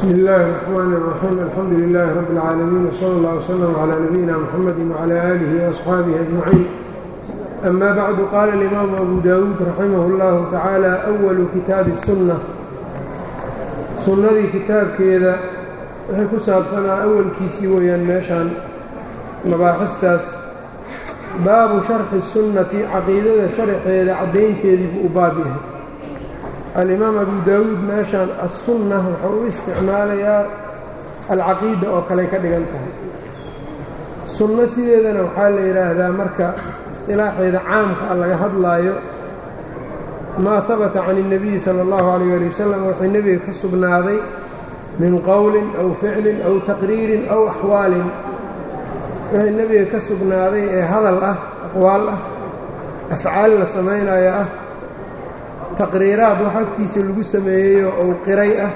bsmi illaahi الرaxmaan الraxiim alxamdu lilaahi rabi اlcaalamiin wsala اllah wslm calaa nabiyina mxamadi wcalaa aalihi waasxaabihi ajmaciin ama bacdu qaala alimaamu abu dawuud raximah اllahu tacaala awalu kitaabi sunna sunnadii kitaabkeeda waxay ku saabsanaa awalkiisii weeyaan meeshaan mabaaxiftaas baabu sharxi sunnati caqiidada sharxeeda caddaynteedii buu u baab yahay alimaam abu daawuud meeshaan assunna wuxuu u isticmaalayaa alcaqiida oo kaley ka dhigan tahay sunno sideedana waxaa la yidhaahdaa marka isqilaaxeeda caamka a laga hadlaayo maa habata can الnabiyi salى اllahu alayh ali wasalam waxay nebiga ka sugnaaday min qowlin aw ficlin aw taqriirin aw axwaalin wixii nebiga ka sugnaaday ee hadal ah aqwaal ah afcaal la samaynayo ah taqriiraad wax agtiisa lagu sameeyeyo ou qiray ah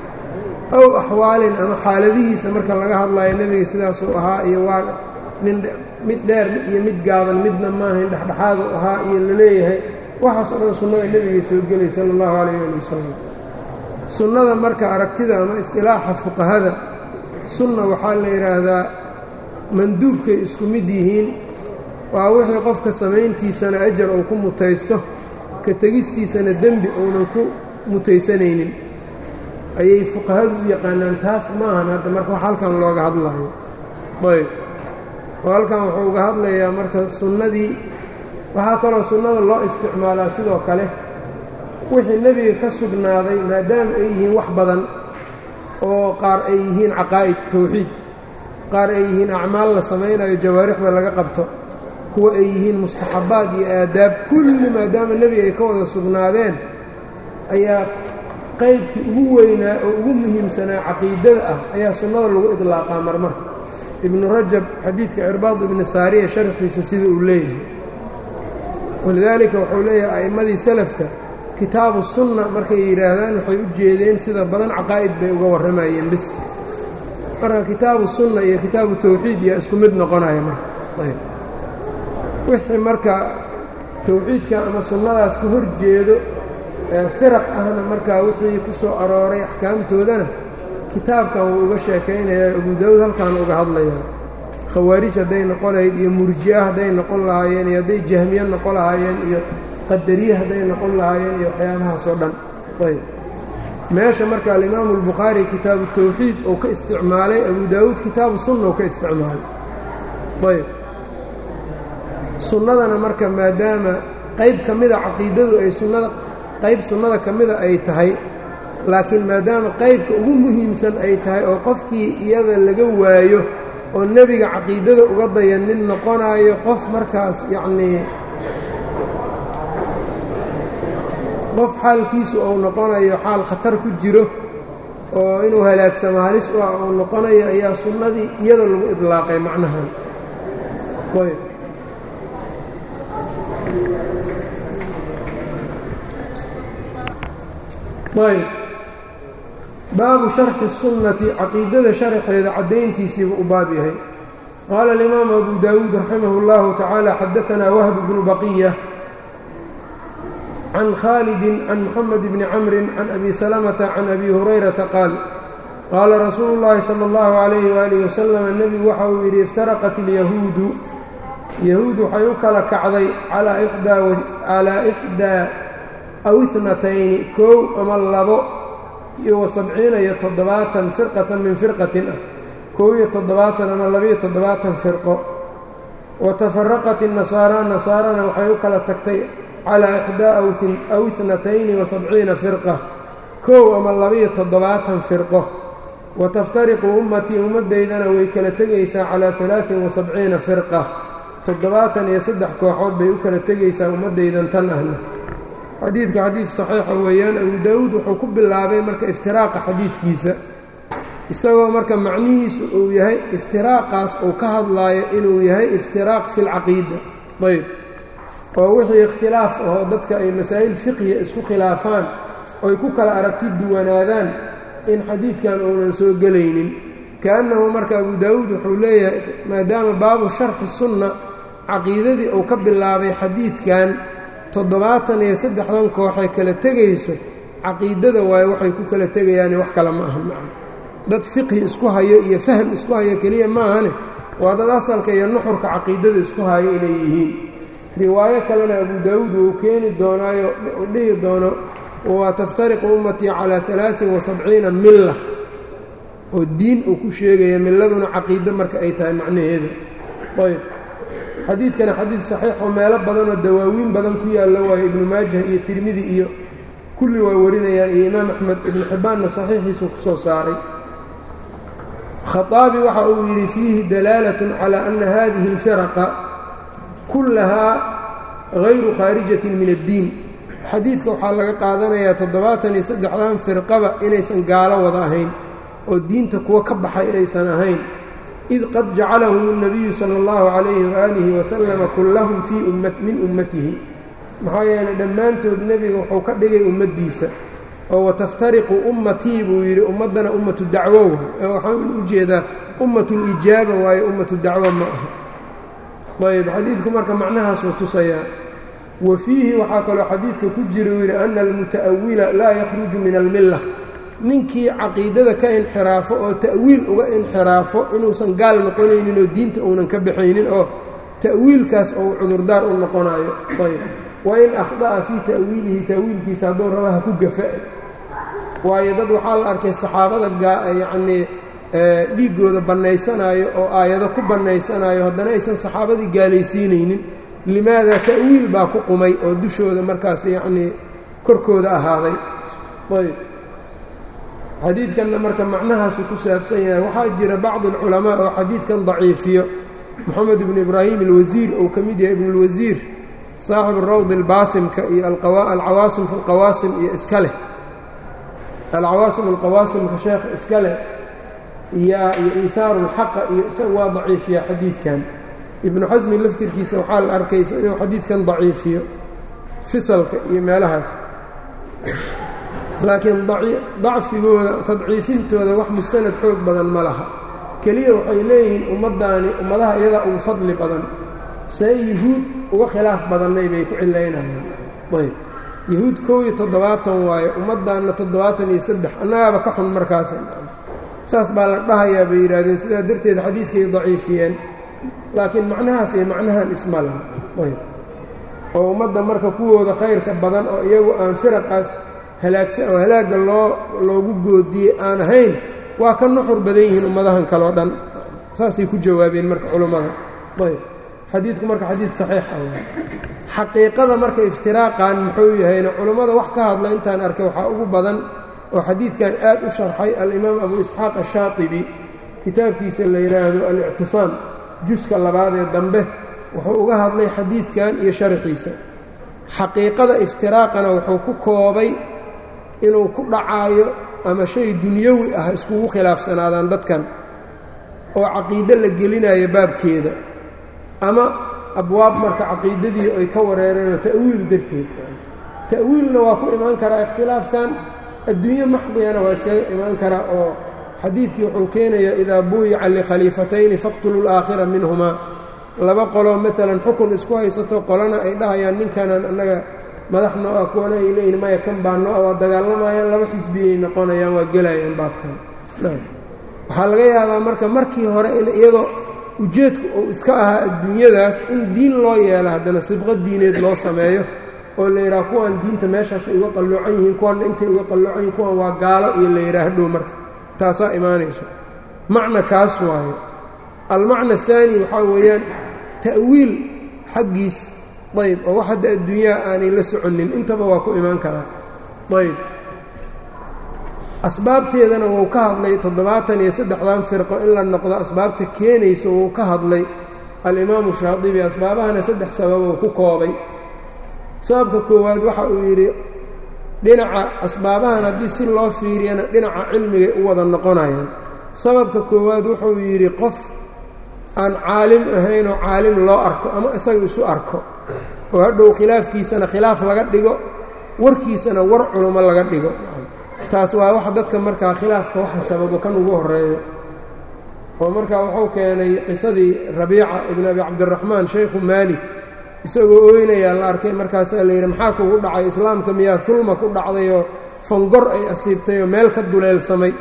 aw axwaalin ama xaaladihiisa marka laga hadlayo nebiga sidaasuu ahaa iyo waa nin mid dheer iyo mid gaaban midna maahayn dhexdhexaadu ahaa iyo la leeyahay waxaas o dhan sunnada nebiga soo gelay sala allahu calayh ali wasalam sunnada marka aragtida ama isqilaaxa fuqahada sunna waxaa la yidhaahdaa manduubkay isku mid yihiin waa wixii qofka samayntiisana ajar uu ku mutaysto ka tegistiisana dembi uunan ku mutaysanaynin ayay fuqahadu u yaqaanaan taas maahan hadda marka wax halkan looga hadlayo ayb oo halkan wuxuu uga hadlayaa marka sunnadii waxaa kaloo sunnada loo isticmaalaa sidoo kale wixii nebiga ka sugnaaday maadaama ay yihiin wax badan oo qaar ay yihiin caqaa'id towxiid qaar ay yihiin acmaal la samaynayo jawaarixda laga qabto kuwa ay yihiin mustaxabbaad iyo aadaab kulli maadaama nebiga ay ka wada sugnaadeen ayaa qaybkii ugu weynaa oo ugu muhiimsanaa caqiidada ah ayaa sunnada lagu idlaaqaa marmar ibnu rajab xadiidka cirbaad ibni saariya sharxiisa sida uu leeyahay walidaalika wuxuu leeyahay a'immadii salafka kitaabu sunna markay yidhaahdaan waxay u jeedeen sida badan caqaa'id bay uga warramayeen bis marka kitaabu sunna iyo kitaabu tawxiid yaa isku mid noqonaya marka ayb wixii marka tawxiidka ama sunnadaas ka hor jeedo ee firaq ahna markaa wixii ku soo arooray axkaamtoodana kitaabkan wuu uga sheekaynayaa abu daawuud halkaan uga hadlayaa khawaarij hadday noqon lahayd iyo murji'a hadday noqon lahaayeen iyo hadday jahmiye noqon lahaayeen iyo qadariye hadday noqon lahaayeen iyo waxyaabahaas oo dhan ayb meesha marka alimaamu albukhaari kitaabu tawxiid uu ka isticmaalay abu daawuud kitaabu sunna uu ka isticmaalay ayb sunnadana marka maadaama qayb ka mida caqiidadu ay sunnada qayb sunnada ka mida ay tahay laakiin maadaama qaybka ugu muhiimsan ay tahay oo qofkii iyada laga waayo oo nebiga caqiidada uga dayanin noqonaayo qof markaas yacnii qof xaalkiisu uu noqonayo xaal khatar ku jiro oo inuu halaagsamo halis u ah uu noqonayo ayaa sunnadii iyada lagu idlaaqay macnahan ayb ayb baabu sharxi sunnati caqiidada sharxeeda caddayntiisiibu u baab yahay qaala alimaamu abu daawuud raximah اllahu tacaala xadaanaa wahb bnu baqiya can khaalidin can muxamed bni camrin can abi salamata can abi hurayrata qaal qaala rasuulu llaahi sala اllahu calayhi waalihi wasalam nebigu waxa uu yidhi iftaraqat ilyahuudu yahuud waxay u kala kacday calaa ixdaa aw itnatayni kow ama labo iyo wa sabciina iyo toddobaatan firqatan min firqatin ah kow iyo toddobaatan ama labaiyo toddobaatan firqo wa tafaraqat inasaara nasaarana waxay u kala tagtay calaa ixdaa aw itnatayni wa sabciina firqa kow ama labaiyo toddobaatan firqo wa taftariqu ummatii ummaddaydana way kala tegaysaa calaa alaain wa sabciina firqa toddobaatan iyo saddex kooxood bay u kala tegaysaa ummaddaydan tan ahna xadiidka xadiid saxiixa weeyaan abu daawuud wuxuu ku bilaabay marka iftiraaqa xadiidkiisa isagoo marka macnihiisu uu yahay iftiraaqaas uu ka hadlaayo inuu yahay iftiraaq fi lcaqiida ayb oo wixii ikhtilaaf ahoo dadka ay masaa'il fiqhiya isku khilaafaan oy ku kala aragti duwanaadaan in xadiidkan uunan soo gelaynin kaannahu marka abu daawuud wuxuu leeyahay maadaama baabu sharxi sunna caqiidadii uu ka bilaabay xadiidkan toddobaatan iyo saddexdan kooxee kala tegayso caqiidada waayo waxay ku kala tegayaane wax kale ma aha macna dad fiqhi isku hayo iyo fahm isku hayo keliya maahane waa dad asalka iyo nuxurka caqiidada isku hayo inay yihiin riwaayo kalena abu daawuud wuu keeni doonaayo u dhihi doono waa taftariqu ummatii calaa alaain wa sabciina milla oo diin uu ku sheegaya milladuna caqiido marka ay tahay macnaheeda ayb xadiidkana xadiid saxiixoo meelo badanoo dawaawiin badan ku yaallo waayo ibnu maajah iyo tirmidi iyo kulli waa warinayaan iyo imaam axmed ibnu xibbaanna saxiixiisuu ku soo saaray khaaabi waxa uu yidhi fiihi dalaalatun calaa ana hadihi alfiraqa kullahaa hayru khaarijatin min addiin xadiidka waxaa laga qaadanayaa toddobaatan iyo saddexdan firqaba inaysan gaalo wada ahayn oo diinta kuwa ka baxay aysan ahayn id qad jacalahum الnabiyu salى اllahu calayhi waaalihi wasalama kullahum fii min ummatihi maxaa yeelay dhammaantood nebiga wuxuu ka dhigay ummaddiisa oo wataftariqu ummatii buu yidhi ummaddana ummatu dacwo waay waxaan u jeedaa ummatu lijaaba waayo ummatu dacwo ma aha ayb xadiidku marka macnahaasuu tusayaa wa fiihi waxaa kaloo xadiidka ku jira uu yidhi ana almuta'awila laa yakhruju min almilla ninkii caqiidada ka inxiraafo oo ta'wiil uga inxiraafo inuusan gaal noqonaynin oo diinta uunan ka baxaynin oo ta'wiilkaas ou cudurdaar u noqonayo ayb wain akhda'a fii ta'wiilihi ta'wiilkiisa hadduu rabaha ku gafa-ay waayo dad waxaa la arkay saxaabada yacnii dhiiggooda bannaysanaayo oo aayado ku bannaysanaayo haddana aysan saxaabadii gaalaysiinaynin limaada ta'wiil baa ku qumay oo dushooda markaas yacnii korkooda ahaaday ayb xadiidkanna marka macnahaasuu ku saabsan yahay waxaa jira bacdi alculamaa oo xadiidkan daciifiyo moxamed ibnu ibraahim alwasiir uu ka mid yahay ibnuulwasiir saaxibu rawd albaasimka iyo alcawaasim fi alqawaasim iyo iska leh alcawaasim alqawaasimka sheekha iska leh iyo iyo iithaaru lxaqa iyo isaga waa daciifiya xadiidkan ibnu xasmi laftirkiisa waxaa la arkaysa inuu xadiidkan daciifiyo fisalka iyo meelahaas laakiin dacfigooda tadciifintooda wax mustanad xoog badan ma laha keliya waxay leeyihiin ummaddaani ummadaha iyadaa ugu fadli badan see yuhuud uga khilaaf badannay bay ku cilaynayaan ayb yahuud kow iyo toddobaatan waayo ummaddaanna toddobaatan iyo saddex annagaaba ka xun markaas saas baa la dhahayaa bay yidhaahdeen sidaa darteed xadiidkay daciifiyeen laakiin macnahaas iyo macnahan isma laha ayb oo ummadda marka kuwooda khayrka badan oo iyagu aan firaqaas halaagsa oo halaagga loo loogu goodiyey aan ahayn waa ka nuxur badan yihiin ummadahan kaleo dhan saasay ku jawaabeen marka culummada ayb xadiidku marka xadiid saxiix ah xaqiiqada marka iftiraaqan muxuu yahayna culummada wax ka hadla intaan arkay waxaa ugu badan oo xadiidkan aad u sharxay alimaam abu isxaaq ashaatibi kitaabkiisa la yidhaahdo alictisaam juska labaad ee dambe wuxuu uga hadlay xadiidkan iyo sharaxiisa xaqiiqada iftiraaqana wuxuu ku koobay inuu ku dhacaayo ama shay dunyawi ah iskugu khilaafsanaadaan dadkan oo caqiide la gelinayo baabkeeda ama abwaab marka caqiidadii ay ka wareereenoo ta'wiil darteed ta'wiilna waa ku imaan karaa ikhtilaafkan adduunye maxdiyana waa iskaga imaan karaa oo xadiidkii wuxuu keenayaa idaa buyica likhaliifatayni faqtulu laakhira minhumaa laba qoloo maalan xukun isku haysato qolana ay dhahayaan ninkanaan annaga madax noo ah kuwana ay leeyihin maya kan baa noo ah waa dagaalamayaan laba xisbiyay noqonayaan waa gelayaan baabkan waxaa laga yaabaa marka markii hore in iyadoo ujeedku uu iska ahaa adduunyadaas in diin loo yeelo haddana sibqo diineed loo sameeyo oo la yidhaha kuwan diinta meeshaasay uga qalloocan yihiin kuwanna intay uga qalloocan yihin kuwan waa gaalo iyo la yidhaah dhow marka taasaa imaanayso macna kaas waayo almacna ahaani waxaa weeyaan ta'wiil xaggiis ayb oo wax hadda adduunyaha aanay la soconin intaba waa ku imaan karaa ayb asbaabteedana wuu ka hadlay toddobaatan iyo saddexdan firqo in la noqdo asbaabta keenayso wuu ka hadlay alimaamu shaadibi asbaabahana saddex sababou ku koobay sababka koowaad waxa uu yidhi dhinaca asbaabahan haddii si loo fiiriyana dhinaca cilmigay u wada noqonayaan sababka koowaad wuxuu yidhi qof aan caalim ahaynoo caalim loo arko ama isaga isu arko oo hadhow khilaafkiisana khilaaf laga dhigo warkiisana war culummo laga dhigo taas waa wax dadka markaa khilaafka waxa sababo kan ugu horeeyo oo markaa wuxuu keenay qisadii rabiica ibn abi cabdiraxmaan shaykhu maalik isagoo ooynayaa la arkay markaasaa la yidhi maxaa kugu dhacay islaamka miyaa hulma ku dhacdayoo fangor ay asiibtay oo meel ka duleelsamay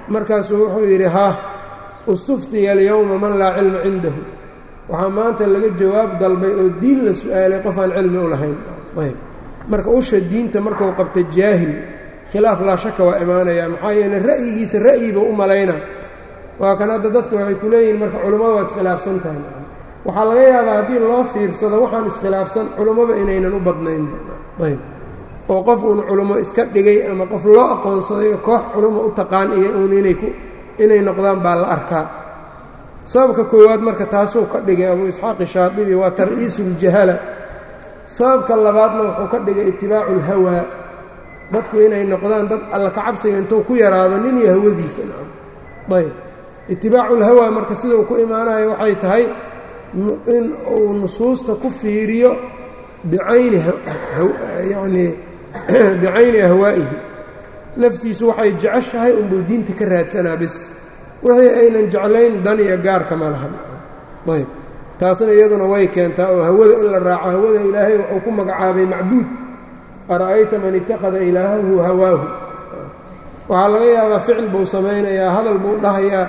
markaasuu wuxuu yidhi haa ustuftiya alyowma man laa cilma cindahu waxaa maanta laga jawaab dalbay oo diin la su-aalay qof aan cilmi u lahayn ayb marka usha diinta markuu qabta jaahil khilaaf laa shaka waa imaanaya maxaa yeele ra'yigiisa ra'yiba u malayna waa kan hadda dadka waxay ku leeyihiin marka culummada waa iskhilaafsan tahay waxaa laga yaabaa haddii loo fiirsado waxaan iskhilaafsan culummada inaynan u badnaynba ayb oo qof uun culummo iska dhigay ama qof loo aqoonsaday oo koox culummo u taqaan iyo uun inay ku inay noqdaan baa la arkaa sababka koowaad marka taasuu ka dhigay abuu isxaaqi shaadibi waa tar'iisu uljahala sababka labaadna wuxuu ka dhigay itibaacu ulhawaa dadku inay noqdaan dad alla ka cabsiga intuu ku yaraado nin iyo hawadiisa ayb itibaacu ulhawaa marka sidau ku imaanayo waxay tahay in uu nusuusta ku fiiriyo bicayni yanii bicayni ahwaa'ihi naftiisu waxay jeceshahay unbuu diinta ka raadsanaa bis wixii aynan jeclayn dan iyo gaarka ma laha ayb taasna iyaduna way keentaa oo hawada in la raaco hawada ilaahay wuxuu ku magacaabay macbuud ara'ayta man ittakhada ilaahahu hawaahu waxaa laga yaabaa ficil buu samaynayaa hadal buu dhahayaa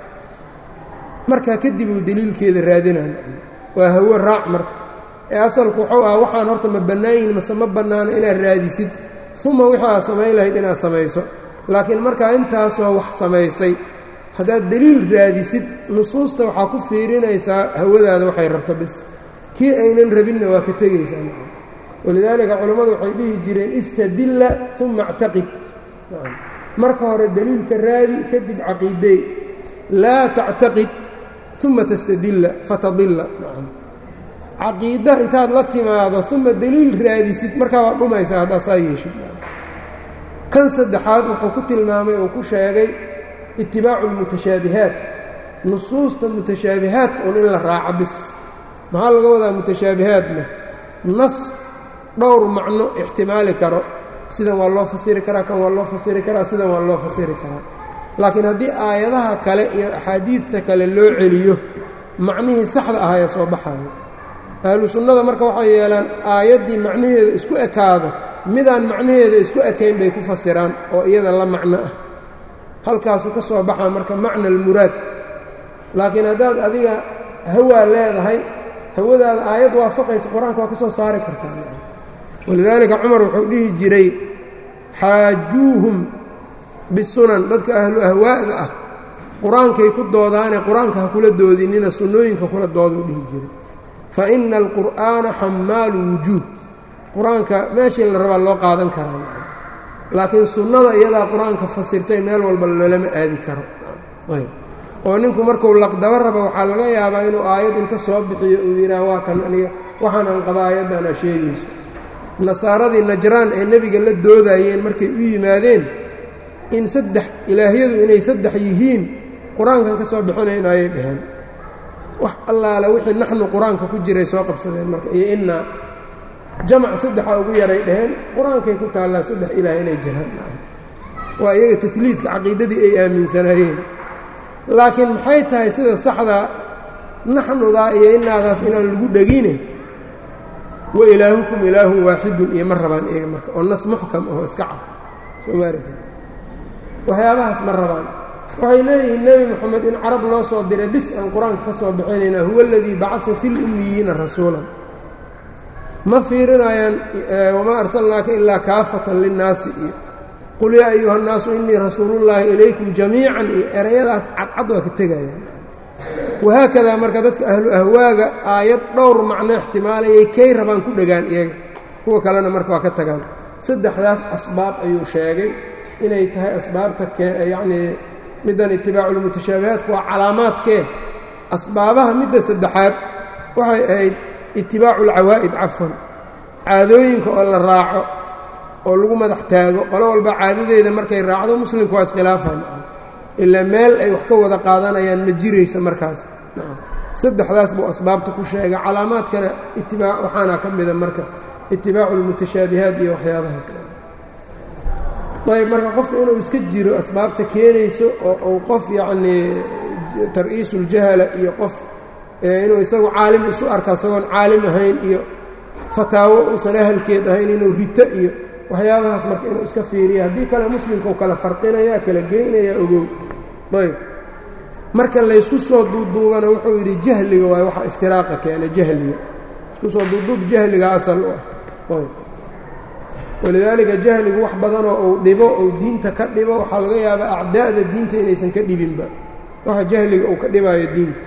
markaa kadib uu deliilkeeda raadinaya waa hawo raac marka ee asalku wuxuu ah waxaan horta ma bannaan yihin mase ma bannaano inaad raadisid uma wixii aad samayn lahayd inaad samayso laakiin markaa intaasoo wax samaysay haddaad deliil raadisid nusuusta waxaa ku fiirinaysaa hawadaada waxay rabto bis kii aynan rabinna waa ka tegaysaa walidaalika culammadu waxay dhihi jireen istadilla uma actaqid marka hore deliilka raadi kadib caqiidey laa tactaqid uma tastadilla fatadilla caqiida intaad la timaado uma deliil raadisid markaa waa dhumaysaa haddaad saa yeeshid kan saddexaad wuxuu ku tilmaamay oo ku sheegay itibaacu lmutashaabihaat nusuusta mutashaabihaadka un in la raaco bis maxaa laga wadaa mutashaabihaadna nas dhowr macno ixtimaali karo sidan waa loo fasiri karaa kan waa loo fasiri karaa sidan waa loo fasiri karaa laakiin haddii aayadaha kale iyo axaadiidta kale loo celiyo macnihii saxda ahaya soo baxayo ahlu sunnada marka waxay yeelaan aayaddii macnaheeda isku ekaado midaan macnaheeda isku ekayn bay ku fasiraan oo iyada la macno ah halkaasuu ka soo baxaa marka macna almuraad laakiin haddaad adiga hawaa leedahay hawadaada aayad waafaqaysa qur-aanka waa ka soo saari kartaa walidaalika cumar wuxuu dhihi jiray xaajuuhum bisunan dadka ahlu ahwaa'da ah qur-aankay ku doodaane qur-aanka ha kula doodinina sunnooyinka kula dooduu dhihi jiray fa ina alqur'aana xammaalu wujuud qur-aanka meeshii la rabaa loo qaadan karaa laakiin sunnada iyadaa qur-aanka fasirtay meel walba loolama aadi karo ayb oo ninku markuu laqdaba raba waxaa laga yaabaa inuu aayad inta soo bixiyo uu yidhaah waa kan aniga waxaan aan qaba aayaddan aa sheegayso nasaaradii najraan ee nebiga la doodayeen markay u yimaadeen in saddex ilaahyadu inay saddex yihiin qur-aankan ka soo bixinayn ayay dhaheen wax allaale wixii naxnu qur-aanka ku jiray soo qabsadeen marka iyo innaa jamac saddexa ugu yaray dhaheen qur-aankay ku taallaa saddex ilaah inay jiraan waa iyaga takliidka caqiidadii ay aaminsanaayeen laakiin maxay tahay sida saxdaa naxnudaa iyo inaadaas inaan lagu dhegine wa ilaahukum ilaahun waaxidun iyo ma rabaan iyaga marka oo nas muxkam aho iska cad somaarata waxyaabahaas ma rabaan waxay leeyihiin nebi moxamed in carab loo soo diray bis aan qur-aanka ka soo bixinaynaa huwa aladii bacata fi lummiyiina rasuulan ma fiirinayaan wamaa arsalnaaka ilaa kaafatan linnaasi iyo qul yaa ayuha annaasu innii rasuulullaahi ilaykum jamiican iyo erayadaas cadcad waa ka tegayaan wahaakadaa marka dadka ahlu ahwaaga aayad dhowr macno ixtimaalayay kay rabaan ku dhegaan iyaga kuwa kalena marka waa ka tagaan saddexdaas asbaab ayuu sheegay inay tahay asbaabta yacnii middan itibaaculmutashaabihaadku waa calaamaadkee asbaabaha midda saddexaad waxay ahayd itibaacu alcawaa'id cafwan caadooyinka oo la raaco oo lagu madax taago qolo walba caadadeeda markay raacdo muslimku waa iskhilaafaan ilaa meel ay wax ka wada qaadanayaan ma jiraysa markaas saddexdaas buu asbaabta ku sheegay calaamaadkana itibaa waxaana ka mida marka itibaacu lmutashaabihaat iyo waxyaabahaas ayb marka qofka inuu iska jiro asbaabta keenayso oo uu qof yacnii tar'iisuuljahala iyo qof inuu isagu caalim isu arka isagoon caalim ahayn iyo fataawo uusan ahalkeed ahayn inuu rito iyo waxyaabahaas marka inuu iska fiiriya haddii kale muslimka u kala farqinaya kala geynaya ogow ayb marka laysku soo duuduubana wuxuu yidhi jahliga waay waxa iftiraaqa keena jahliga isku soo duuduub jahliga asal u ah ayb walidaalika jahligu wax badanoo uu dhibo uu diinta ka dhibo waxaa laga yaabaa acdaa'da diinta inaysan ka dhibinba waxa jahliga uu ka dhibaayo diinta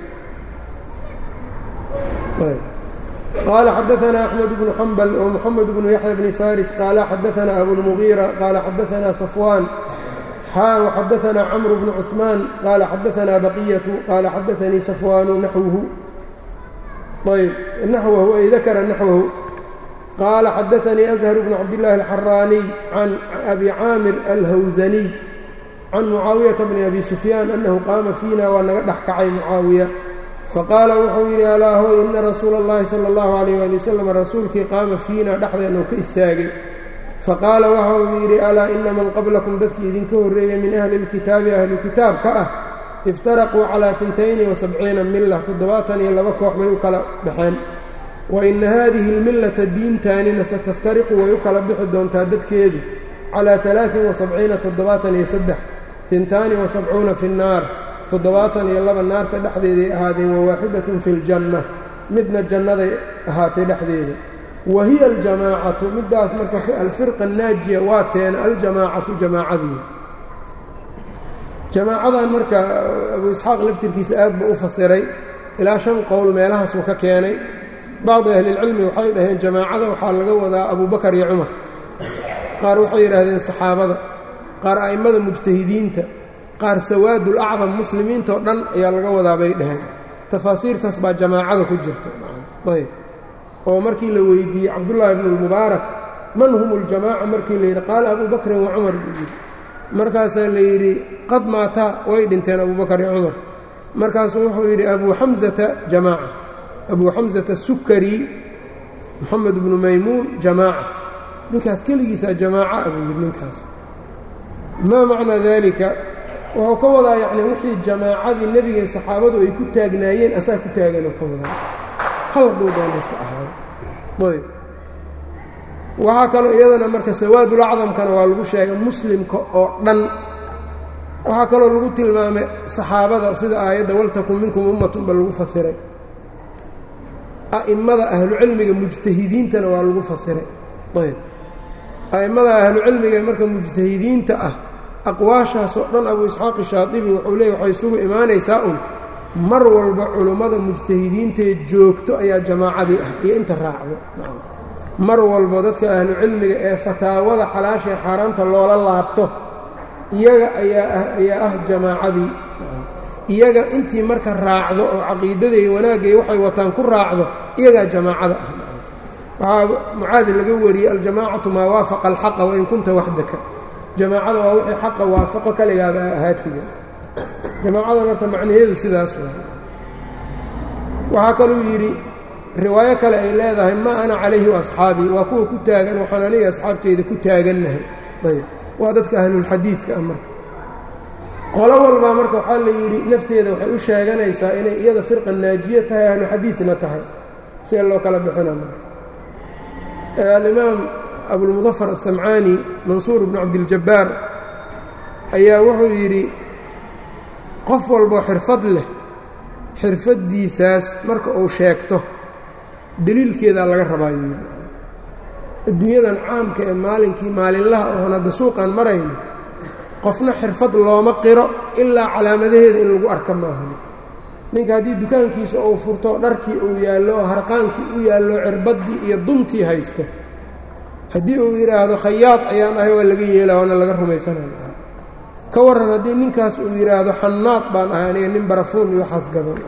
qaala xadaanaa axmed bnu xambal oo moxamed bnu yaxya bni faris qaala xadaanaa abulmugiira qaala xadaanaa safwaan xaa xadaanaa camru bnu cuثmaan qaala xadaanaa baqiyatu qaala xadaanii safwaanu naxwuhu ayb naxwahu ay dakara naxwahu qaala xadaanii ashar bnu cabdillaahi alxaraaniy can abi caamir alhawsaniy can mucaawiyata bni abi sufyaan annahu qaama fiina waa naga dhex kacay mucaawiya faqaala wuxuu yidhi alaa hoy ina rasuula اllahi salى اllahu alayh ali wasalam rasuulkii qaama fiina dhexdeennu ka istaagay faqaala waxa uu yidhi alaa ina man qablakum dadkii idinka horreeyey min ahli اlkitaabi ahlu kitaabka ah iftaraquu calaa tintayni wasabciina mila toddobaatan iyo laba koox bay u kala baxeen wa ina haadihi اlmillata diintaanina sataftariqu way u kala bixi doontaa dadkeedu calaa alaain wasabciina toddobaatan iyo saddex tintaani wasabcuuna fi اnnaar toddobaatan iyo laba naarta dhexdeeday ahaadeen wawaaxidatun fi ljanna midna jannaday ahaatay dhexdeeda wa hiya aljamaacatu middaas marka alfirqa annaajiya waa teena aljamaacatu jamaacadii jamaacadan marka abu isxaaq laftirkiisa aad buu u fasiray ilaa shan qowl meelahaasuu ka keenay bacdu ahlilcilmi waxay dhaheen jamaacada waxaa laga wadaa abubakar iyo cumar qaar waxay yidhaahdeen saxaabada qaar a'immada mujtahidiinta qaar sawaadul acdam muslimiintao dhan ayaa laga wadaa bay dhaheen tafaasiirtaas baa jamaacada ku jirta ayb oo markii la weydiiyey cabdullaahi bnu lmubaarak man hum اljamaaca markii la yidhi qaala abu bakrin wa cumar buu yidhi markaasaa la yidhi qad maataa way dhinteen abubakar iyo cumar markaasuu wuxuu yidhi abuu xamsata jamaaca abuu xamsata sukari moxamed bnu maymuun jamaaca ninkaas keligiisaa jamaaca abuu yidhi ninkaas maa macnaa dalika wuxuu ka wadaa yacni wixii jamaacadii nebiga saxaabadu ay ku taagnaayeen asaa ku taaganoo ka wadaa hal hadduu doona iska ahaado ayb waxaa kaloo iyadana marka sawaadul acdamkana waa lagu sheegay muslimka oo dhan waxaa kaloo lagu tilmaamay saxaabada sida aayadda waltakun minkum ummatun ba lagu fasiray a'immada ahlucilmiga mujtahidiintana waa lagu fasiray ayb a'immada ahlucilmiga marka mujtahidiinta ah aqwaashaasoo dhan abu isxaaqi shaadibi wuxuu leeyay waxay isugu imaanaysaa un mar walba culummada mujtahidiintaee joogto ayaa jamaacadii ah iyo inta raacdo mar walba dadka ahlu cilmiga ee fataawada xalaashae xaaraanta loola laabto iyaga ayaa ah ayaa ah jamaacadii iyaga intii marka raacdo oo caqiidada iyo wanaagga iyo waxay wataan ku raacdo iyagaa jamaacada ah waxaa mucaadi laga wariyey aljamaacatu maa waafaqa alxaqa wain kunta waxdaka jamaacada waa wixii xaqa waafaqo kaligaaba ahaatiga jamaacada marta macnaheedu sidaas waa waxaa kaluu yidhi riwaayo kale ay leedahay ma ana calayhi waasxaabii waa kuwa ku taagan waxaan aniga asxaabteyda ku taagannahay ayb waa dadka ahlulxadiidka ah marka qolo walbaa marka waxaa la yidhi nafteeda waxay u sheeganaysaa inay iyada firqa naajiya tahay ahluxadiidna tahay see loo kala bixina marka alimaam abulmudafar asamcaani mansuur bnu cabdiljabbaar ayaa wuxuu yidhi qof walboo xirfad leh xirfaddiisaas marka uu sheegto deliilkeedaa laga rabaayo adduunyadan caamka ee maalinkii maalinlaha oon hadda suuqaan marayno qofna xirfad looma qiro ilaa calaamadaheeda in lagu arka maaha ninka haddii dukaankiisa uu furto dharkii uu yaallo oo harqaankii u yaallo cirbaddii iyo duntii haysto haddii uu yidhaahdo khayaad ayaan ahay waa laga yeelaa waana laga rumaysanaya ka warran haddii ninkaas uu yidhaahdo xannaad baan ahay aniga nin barafuun iyo waxaas gadan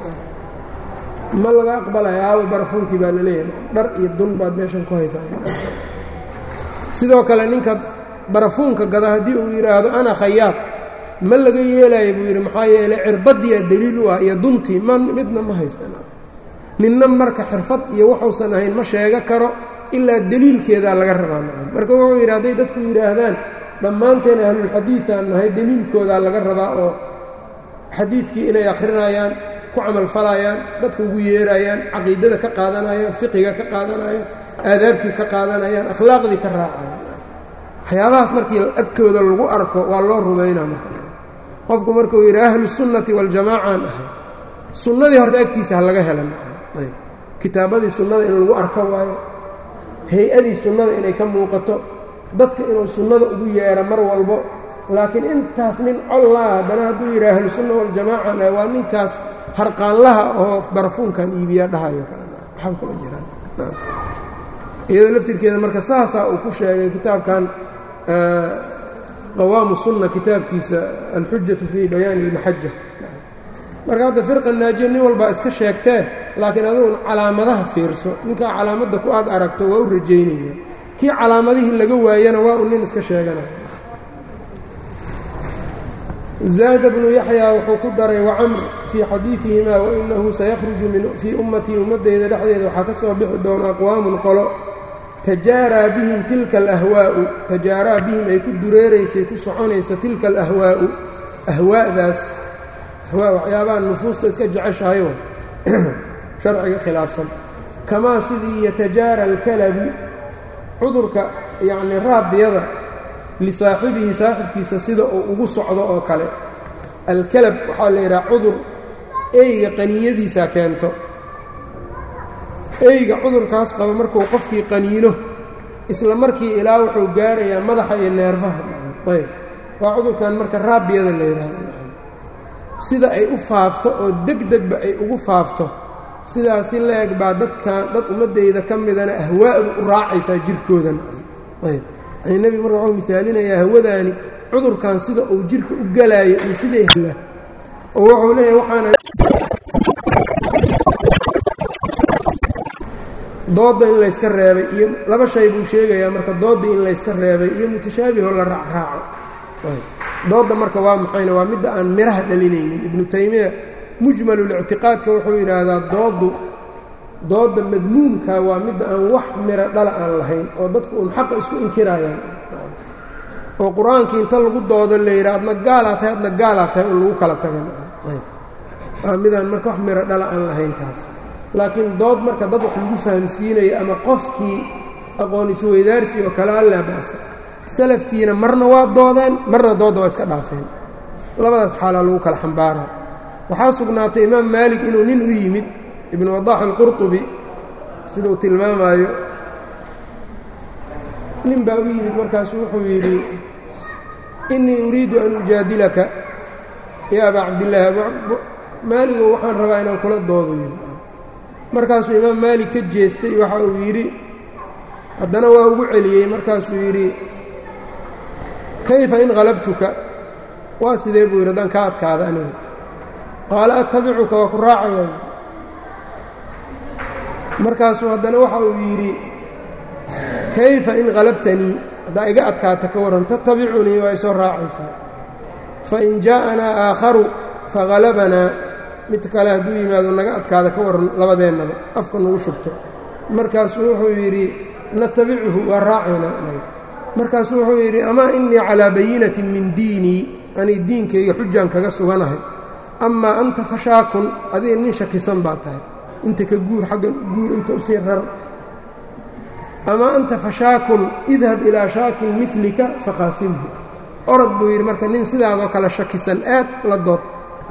ma laga aqbalaya aawa barafuunkii baa laleeyahay dhar iyo dun baad meeshan ku haysaa sidoo kale ninka barafuunka gada haddii uu yidhaahdo ana khayaad ma laga yeelaayo buu yidhi maxaa yeelay cirbaddiyaa deliil u ah iyo duntii ma midna ma haystan ninna marka xirfad iyo waxuusan ahayn ma sheego karo ilaa deliilkeedaa laga rabaa marka wuxuu yidhi hadday dadku yidhaahdaan dhammaanteen ahlulxadiiaan nahay deliilkoodaa laga rabaa oo xadiidkii inay akhrinayaan ku camalfalayaan dadka ugu yeerayaan caqiidada ka qaadanayaan fiqiga ka qaadanayaan aadaabtii ka qaadanayaan akhlaaqdii ka raacayaan waxyaabahaas markii agtooda lagu arko waa loo rumaynaa marka qofku markuu yidhi ahlu sunnati waljamaacaan ahay sunnadii horta agtiisa ha laga helan ayb kitaabadii sunnada in lagu arko waayo hay-adii sunnada inay ka muuqato dadka inuu sunnada ugu yeedho mar walbo laakiin intaas nin collaa haddana hadduu yidhi ahlu sunna waljamaacan ah waa ninkaas harqaanlaha oo barafuunkan iibiyaa dhahayo kalena kama jiraan iyadoo laftirkeeda marka saasaa uu ku sheegay kitaabkan qawaamu sunna kitaabkiisa alxujatu fii bayaani ilmaxaja marka hadda firqa naajiya nin walbaa iska sheegtee laakiin adugun calaamadaha fiirso ninkaa calaamadda ku aad aragto waa u rajaynaya kii calaamadihii laga waayana waa uu nin iska sheeganaya zaada bnu yaxyaa wuxuu ku daray wacamr fii xadiidihimaa wainahu sayakhruju fii ummatii ummaddeyda dhexdeeda waxaa ka soo bixi doona aqwaamun qolo tajaaraa bihim tilka alahwaa'u tajaaraa bihim ay ku dureeraysay ku soconayso tilka alahwaa'u ahwaa'daas ahwaa waxyaabaha nufuusta iska jeceshahayo sharciga khilaafsan kamaa sidii yatajaara alkalabu cudurka yacnii raabiyada lisaaxibihi saaxibkiisa sida uu ugu socdo oo kale alkalab waxaa la yidhaha cudur eyga qaniyadiisa keento eyga cudurkaas qaba markuu qofkii qaniino isla markii ilaa wuxuu gaarayaa madaxa iyo neerfaha ayb waa cudurkan marka raabiyada la yidhaahdo sida ay u faafto oo deg degba ay ugu faafto sidaasi la-eg baa dadkan dad ummaddayda ka midana ahwaa'du u raacaysaa jirkoodan ayb yani nebigu marka wuxuu misaalinayaa hawadaani cudurkan sida uu jirka u galaayo iyo siday hela oo wuxuu leeyahay waxaana doodda in layska reebay iyo laba shay buu sheegayaa marka doodda in layska reebay iyo mutashaabihoo la raacraaco doodda marka waa maxayna waa midda aan miraha dhalinaynin ibnu taymiya mujmalulictiqaadka wuxuu yidhaahdaa dooddu doodda madmuumka waa midda aan wax miro dhala aan lahayn oo dadku uun xaqa isku inkirayaan oo qur-aankii inta lagu doodo la yidha adna gaalaa tahay adna gaalaa tahay un lagu kala taga waa midaan marka wax miro dhala aan lahayn taas laakiin dood marka dad wax lagu fahamsiinayo ama qofkii aqoon isweydaarsi oo kale allaa ba'sa salafkiina marna waa doodeen marna doodda waa iska dhaafeen labadaas xaalaa lagu kala xambaaraa waxaa sugnaatay imaam maalik inuu nin u yimid ibnu wadaax alqurطubi siduu tilmaamaayo nin baa u yimid markaasu wuxuu yidhi innii uriidu an ujaadilaka ya abaa cabdillaahi maaligo waxaan rabaa inaan kula doodo markaasuu imaam maalik ka jeestay waxa uu yidhi haddana waa ugu celiyey markaasuu yidhi kayfa in qalabtuka waa sidee buu yidhi haddaan ka adkaada anigu qaala attabicuka waa ku raacaya markaasuu haddana waxa uu yidhi kayfa in qalabtanii haddaa iga adkaata ka warran tatabicunii waa isoo raacaysaa fain jaa'anaa aakharu fahalabanaa mid kale hadduu yimaado naga adkaada ka warran labadeennaba afka nagu shubto markaasuu wuxuu yidhi natabicuhu waa raacaynaa markaasuu wuxuu yidhi amaa innii calaa bayinatin min diinii ani diinkayga xujaan kaga suganahay amaa anta fashaakun adiga nin shakisan baa tahay inta ka guur xaggan guur inta usii rar amaa anta fashaakun idhab ilaa shaakin milika fakhaasimhu orod buu yidhi marka nin sidaadoo kale shakisan aad la dood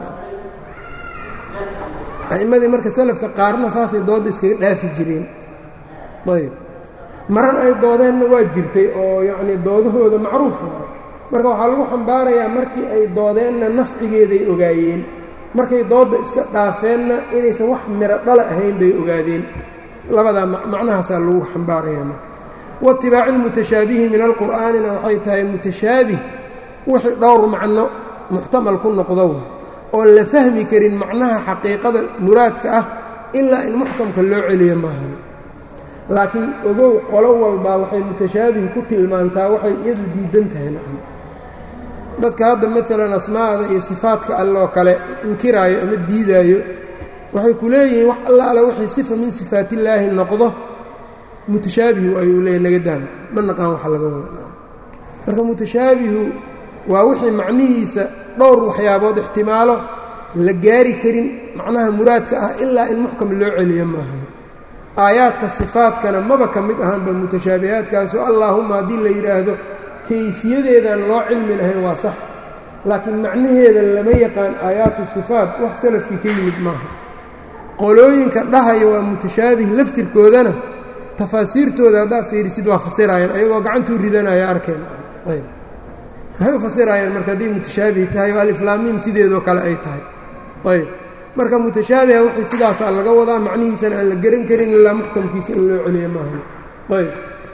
a'immadii marka salafka qaarna saasay doodda iskaga dhaafi jireen ayb marar ay doodeenna waa jirtay oo yacnii doodahooda macruufa marka waxaa lagu xambaarayaa markii ay doodeenna nafcigeeday ogaayeen markay doodda iska dhaafeenna inaysan wax miro dhala ahayn bay ogaadeen labadaa macnahaasaa lagu xambaaraya marka waitibaaci lmutashaabihi min alqur'aanina waxay tahay mutashaabih wixii dhowr macno muxtamal ku noqdo oon la fahmi karin macnaha xaqiiqada muraadka ah ilaa in muxkamka loo celiyo maahan laakiin ogow qolo walbaa waxay mutashaabih ku tilmaantaa waxay iyadu diidan tahay nacam dadka hadda maalan asmaa'da iyo sifaadka alloo kale inkiraayo ama diidaayo waxay ku leeyihiin wax alla alle wixii sifa min sifaatillaahi noqdo mutashaabihu ayuu leeyahy naga daama ma naqaan waxa laga wada marka mutashaabihu waa wixii macnihiisa dhowr waxyaabood ixtimaalo la gaari karin macnaha muraadka ah ilaa in muxkam loo celiyo maaha aayaadka sifaadkana maba ka mid ahaanba mutashaabihaadkaasoo allaahumma haddii la yidhaahdo kayfiyadeedaan loo cilmi lahayn waa sax laakiin macnaheeda lama yaqaan aayaatu sifaat wax salafkii ka yimid maaha qolooyinka dhahaya waa mutashaabih laftirkoodana tafaasiirtooda haddaad fiirisid waa fasiraayeen ayagoo gacantuu ridanaya arkeen ayb maxay u fasiraayeen marka hadday mutashaabih tahay oo aliflaamiim sideedoo kale ay tahay ayb marka mutashaabiha wixii sidaasaa laga wadaa macnihiisana aan la geran karin ilaa muxkamkiisa in loo celiyo maahan ayb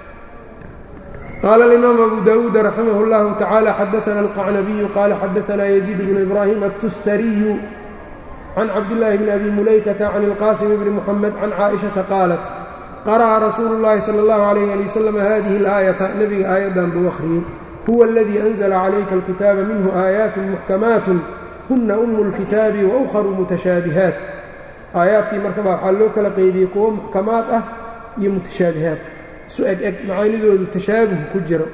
qaala alimaam abu dawuud raximah اllahu tacaala xadaana alqacnabiyu qaala xadaanaa yaziid bnu ibraahim altustariyu can cabdillaahi bni abi mulaykata can ilqaasim bni muxamed can caaishata qaalat qara'a rasuulu llaahi sala allahu alayh ali wasalam hadihi alaayata nebiga aayaddan buu akhriyey huwa aladii anzla calayka alkitaaba minhu aayaatun muxkamaatun huna umu اlkitaabi wa ukharu mutashaabihaat aayaadkii markaba waxaa loo kala qeybiyey kuwo muxkamaad ah iyo mutashaabihaat isu eg eg macaanidoodu tashaabuh ku jiro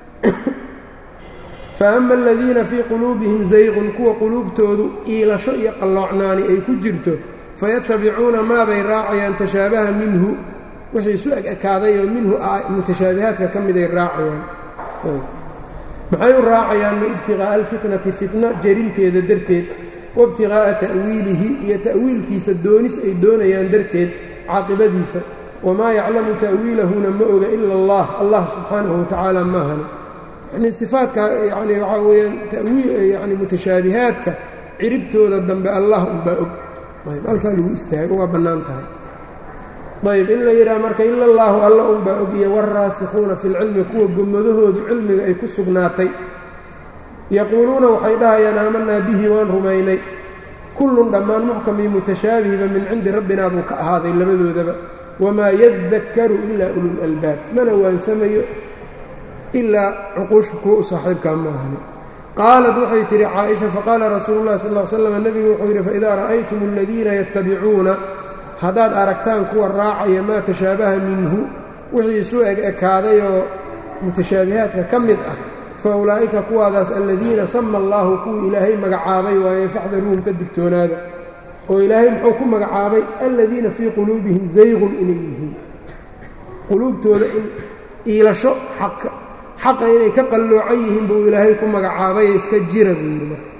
faama aladiina fii quluubihim zayqun kuwa quluubtoodu iilasho iyo qalloocnaani ay ku jirto fayatabicuuna maabay raacayaan tashaabaha minhu wixii isu eg ekaaday oo minhu mutashaabihaadka ka miday raacayaan maxay u raacayaanna ibtiqaa'a alfitnati fitna jerinteeda darteed waibtiqaa'a ta'wiilihi iyo ta'wiilkiisa doonis ay doonayaan darteed caaqibadiisa wamaa yaclamu ta'wiilahuna ma oga ila allah allah subxaanahu watacaala maahana yanii sifaadka yani waxaa weeyaan tawiil yani mutashaabihaadka ciribtooda dambe allah unbaa og ayb halkaa lagu istaago waa bannaan tahay ayb in la yidhaha marka ila allaahu alla unbaa og iyo waraasikuuna fi lcilmi kuwa gomadahoodu cilmiga ay ku sugnaatay yaquuluuna waxay dhahayaan aamanaa bihi waan rumaynay kullun dhammaan muxkamii mutashaabihiba min cindi rabbinaa buu ka ahaaday labadoodaba wamaa yadakkaru ilaa ululalbaab mana waansamayo ilaa cuquusha kuwa u saaxiibkaa maahani qaalat waxay tidhi caaisha faqaala rasuulu llahi sal l slam nebigu wuxuu yidhi faidaa ra'aytum aladiina yattabicuuna haddaad aragtaan kuwa raacaya maa tashaabaha minhu wixii isu eg ekaaday oo mutashaabihaadka ka mid ah fa ulaa'ika kuwaadaas aladiina sama allaahu kuwii ilaahay magacaabay waaye faxdaruuhum ka digtoonaada oo ilaahay muxuu ku magacaabay aladiina fii quluubihim zayqun inay yihiin quluubtooda in iilasho xaqa xaqa inay ka qalloocan yihiin buu ilaahay ku magacaabay iska jira buu yidhi marka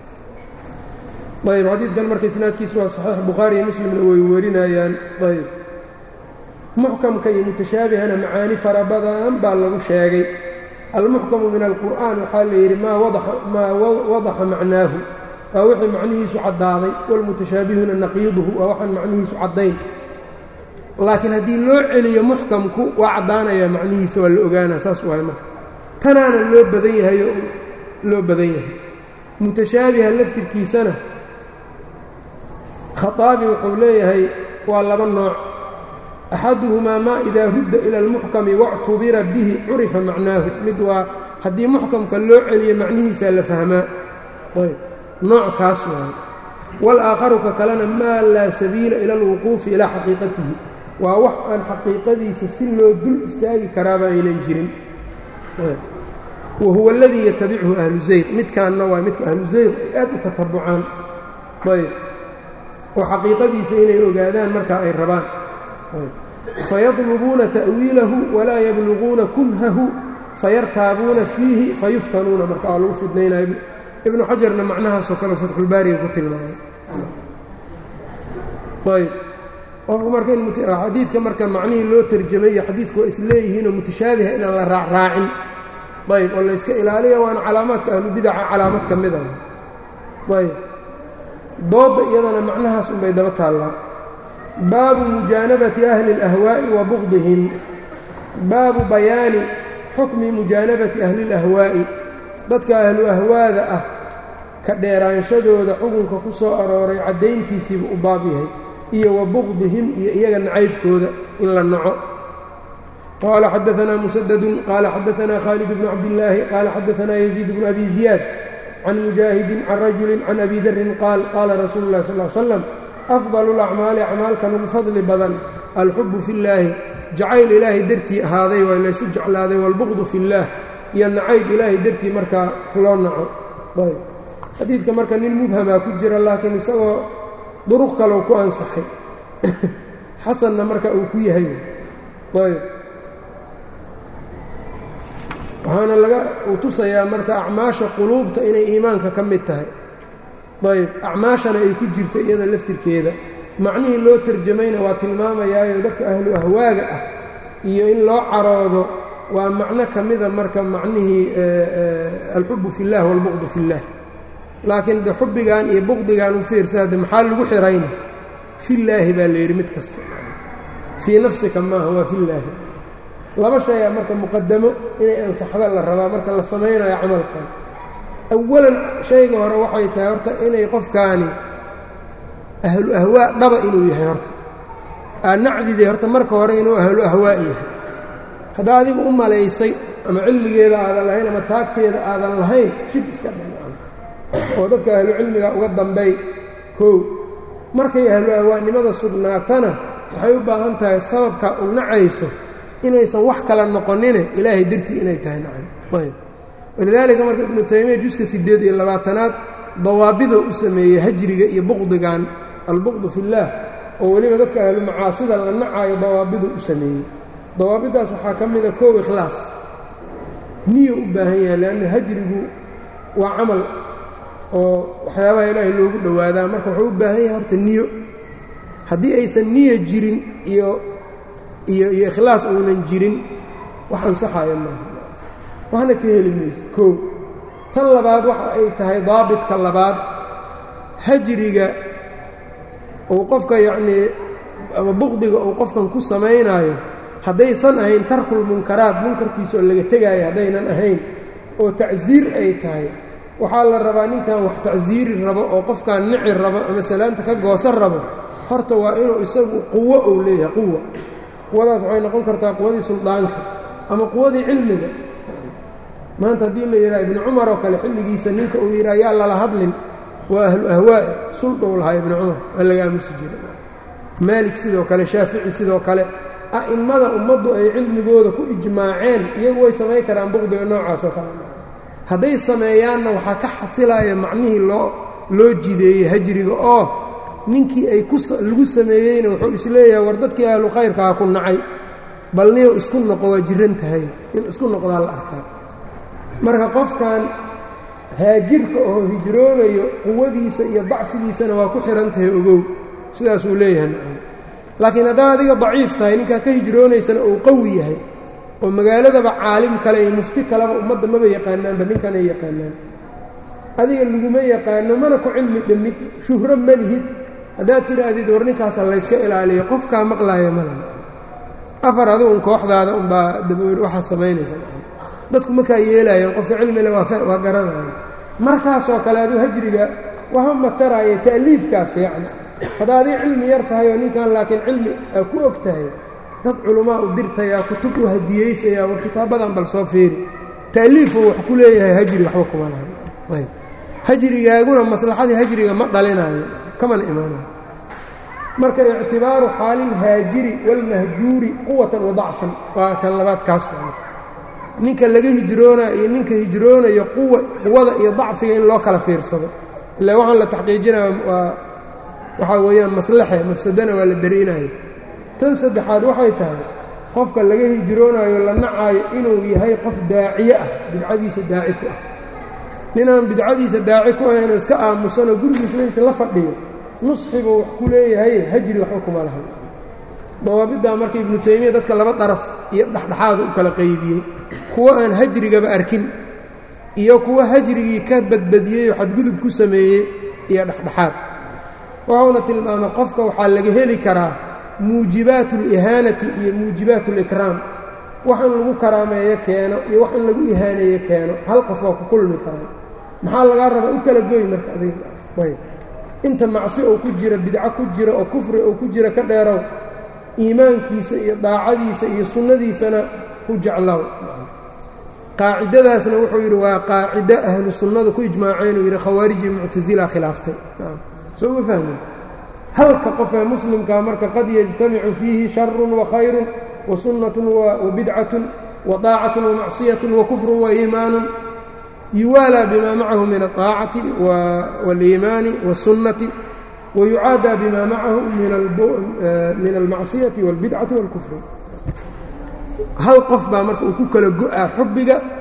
ayb xadiidkan marka isnaadkiisu waa saxiix bukhaari iyo muslimna way werinayaan ayb muxkamka iyo mutashaabihana macaani fara badan baa lagu sheegay almuxkamu min alqur'aan waxaa la yidhi maa wadaxa macnaahu waa wixii macnihiisu caddaaday walmutashaabihuna naqiiduhu waa waxaan macnihiisu caddayn laakiin haddii loo celiyo muxkamku waa caddaanayaa macnihiisa waa la ogaanaa saas waay marka tanaana loo badan yahay oo loo badan yahay mutashaabiha laftirkiisana khaaabi wuxuu leeyahay waa laba nooc axaduhumaa maa idaa rudda ila almuxkami wactubira bihi curifa macnaahu mid waa haddii muxkamka loo celiyo macnihiisaa la fahmaa nooc kaas waaye walaakharu ka kalena maa laa sabiila ila alwuquufi ilaa xaqiiqatihi waa wax aan xaqiiqadiisa si loo dul istaagi karaaba aynan jirin wa huwa aladii yatabichu ahlu zayq midkaanna waa midka ahlu zayq ay aad u tatabucaan ayb oo xaqiiqadiisa inay ogaadaan markaa ay rabaan fayadlubuuna ta'wiilahu walaa yabluguuna kunhahu fayartaabuuna fiihi fayuftanuuna marka waa lagu fidnaynaya ibnu xajarna macnahaasoo kale fatxulbaariga ku tilmaamay ayb qofku marka xadiidka marka macnihii loo tarjamay iyo xadiidku waa isleeyihiinoo mutashaabiha inaan la raacraacin ayb oo la yska ilaaliya waana calaamaadka ahlubidaca calaamad ka mida ayb doodda iyadana macnahaas unbay daba taallaa baabu mujaanabati ahli اlahwaa'i wa bugdihim baabu bayaani xukmi mujaanabati ahli اlahwaa'i dadka ahlu ahwaada ah ka dheeraanshadooda xukunka ku soo arooray caddayntiisiibu u baab yahay iyo wa bugdihim iyo iyaga nacaybkooda in la naco qaala xadaanaa musadadun qaala xadaanaa khaalid bnu cabdillaahi qaala xadaanaa yaziid bnu abi ziyaad can mujaahidin can rajulin can abi darin qaal qaala rasuulu lah sal slam afdalu lacmaali acmaalkan ugu fadli badan alxubu fi llaahi jacayl ilaahay dartii ahaaday waa laysu jeclaaday waalbuqdu fi اllaah iyo nacayb ilaahay dartii markaa loo naco ayb xadiidka marka nin mubhamaa ku jira laakiin isagoo duruq kaleu ku ansaxay xasanna marka uu ku yahay ayb waxaana laga uu tusayaa marka acmaasha quluubta inay iimaanka ka mid tahay ayb acmaashana ay ku jirto iyada laftirkeeda macnihii loo tarjamayna waa tilmaamayaayo dadka ahlu ahwaaga ah iyo in loo caroodo waa macno ka mida marka macnihii alxubu fi اllah wاlbuqdu fi اllah laakiin de xubbigan iyo buqdigan u fiirsa de maxaa lagu xihayna fillaahi baa la yidhi mid kasta fii nafsika maaha waa fillaahi laba shayaa marka muqadamo inay ansaxda la rabaa marka la samaynayo camalkan awalan shayga hore waxay tahay horta inay qofkaani ahlu ahwaa dhaba inuu yahay horta aad nacdide horta marka hore inuu ahlu ahwaa yahay haddaa adiga u malaysay ama cilmigeeda aadan lahayn ama taagteeda aadan lahayn shib iska dhan oo dadka ahlu cilmiga uga dambay kow markay ahlu ahwaanimada sugnaatana waxay u baahan tahay sababka u nacayso inaysan wax kala noqonine ilaahay dartii inay tahay nacam ayb walidaalika marka ibnu taymiya juska siddeed iyo labaatanaad dawaabidoo u sameeyey hajriga iyo buqdigan albuqdu fillaah oo weliba dadka ahlu macaasida la nacaayo dawaabiduu u sameeyey dawaabidaas waxaa ka mida kow ikhlaas niyo u baahan yahay leanna hajrigu waa camal oo waxyaabaha ilaahay loogu dhowaadaa marka wuxuu u baahan yahay horta niyo haddii aysan niyo jirin iyo iyo iyo ikhlaas uunan jirin wax ansaxaya maaha waxna ka heli mayso kow tan labaad waxa ay tahay daabitka labaad hajriga uu qofka yacnii ama buqdiga uu qofkan ku samaynaayo haddaysan ahayn tarkulmunkaraat munkarkiisa oo laga tegaayo haddaynan ahayn oo tacsiir ay tahay waxaa la rabaa ninkan wax tacsiiri rabo oo qofkan nici rabo ama salaanta ka goosan rabo horta waa inuu isagu quwo uu leeyahay quwa quwadaas waxay noqon kartaa quwadii suldaanka ama quwadii cilmiga maanta haddii la yidhaha ibnu cumar oo kale xilligiisa ninka uu yidhaha yaa lala hadlin waa ahlu ahwaa'i suldou lahaa ibnu cumar waa laga aamusi jira maalik sidoo kale shaafici sidoo kale a'immada ummaddu ay cilmigooda ku ijmaaceen iyagu way samayn karaan buqdiga noocaas oo kale hadday sameeyaanna waxaa ka xasilaya macnihii loo loo jideeyey hajriga oo ninkii ay ku lagu sameeyeyna wuxuu isleeyahay war dadkii ahlu khayrkaa ku nacay bal niyo isku noqo waa jiran tahay in isku noqdaa la arkaa marka qofkan haajirka oo hijroonayo quwadiisa iyo dacfigiisana waa ku xihan tahay ogow sidaasuu leeyahay laakiin haddaa adiga daciif tahay ninkaa ka hijroonaysana uu qawi yahay oo magaaladaba caalim kale iyo mufti kaleba ummadda maba yaqaanaanba ninkanay yaqaanaan adiga laguma yaqaano mana ku cilmi dhammid shuhro ma lihid haddaad tidhaahdid war ninkaasa layska ilaaliyo qofkaa maqlaaya mala afar adigun kooxdaada unbaa dabawer waxaa samaynaysa dadku markaa yeelaayeen qofka cilmile waa garanaya markaasoo kale aduu hajriga waxba mataraaye ta'liifkaa fiican haddaa adig cilmi yar tahay oo ninkan laakiin cilmi aa ku og tahay dad culummaa u dirtayaa kutub u hadiyeysayaa war kitaabadan bal soo fiiri ta'liifuu wax ku leeyahay hajri waxba kuma laha hajrigaaguna maslaxadii hajriga ma dhalinayo kamana imaanayo marka ictibaaru xaalilhaajiri wاlmahjuuri quwatan wa dacfan waa kan labaad kaas ninka laga hijroonaya iyo ninka hijroonayo quwa quwada iyo dacfiga in loo kala fiirsado ila waxaan la taxqiijinaya waa waxaa weeyaan maslaxe mafsadana waa la dariinayo tan saddexaad waxay tahay qofka laga hijroonayo la nacaayo inuu yahay qof daaciye ah bidcadiisa daaci ku ah ninaan bidcadiisa daaci ku ahayn oo iska aamusanoo gurigiislaysa la fadhiyo nusxibuu wax ku leeyahay hajri waxba kuma lahay dawaabiddaa marka ibnu taymiya dadka laba daraf iyo dhexdhexaada u kala qaybiyey kuwo aan hajrigaba arkin iyo kuwo hajrigii ka badbadiyey oo xadgudub ku sameeyey iyo dhexdhexaad wuxuuna tilmaamay qofka waxaa laga heli karaa muujibaat اlihaanati iyo muujibaat اlikraam wax in lagu karaameeyo keeno iyo wax in lagu ihaaneeyo keeno hal qof waa ku kulmi karaa maxaa lagaa rabaa u kala goy marka adig inta macsi oo ku jira bidco ku jira oo kufri oo ku jira ka dheerow iimaankiisa iyo daacadiisa iyo sunnadiisana ku jeclow qaacidadaasna wuxuu yidhi waa qaacido ahlu sunnadu ku ijmaaceen uu yidhi khawaariji muctasila khilaaftay soo ma fahmin halka qofee muslimkaa marka qad yajtamicu fiihi sharun wakhayru wasunnatun wabidcatun waطaacatun wamacsiyatun wakufrun waiimaanun yuwaalaa bima macahu min aلطaacati wاliimaani wالsunnati wayucaadaa bima macahu min almacsiyati wاlbidcati wاlkufri hal qof baa marka uu ku kala go-aa xubbiga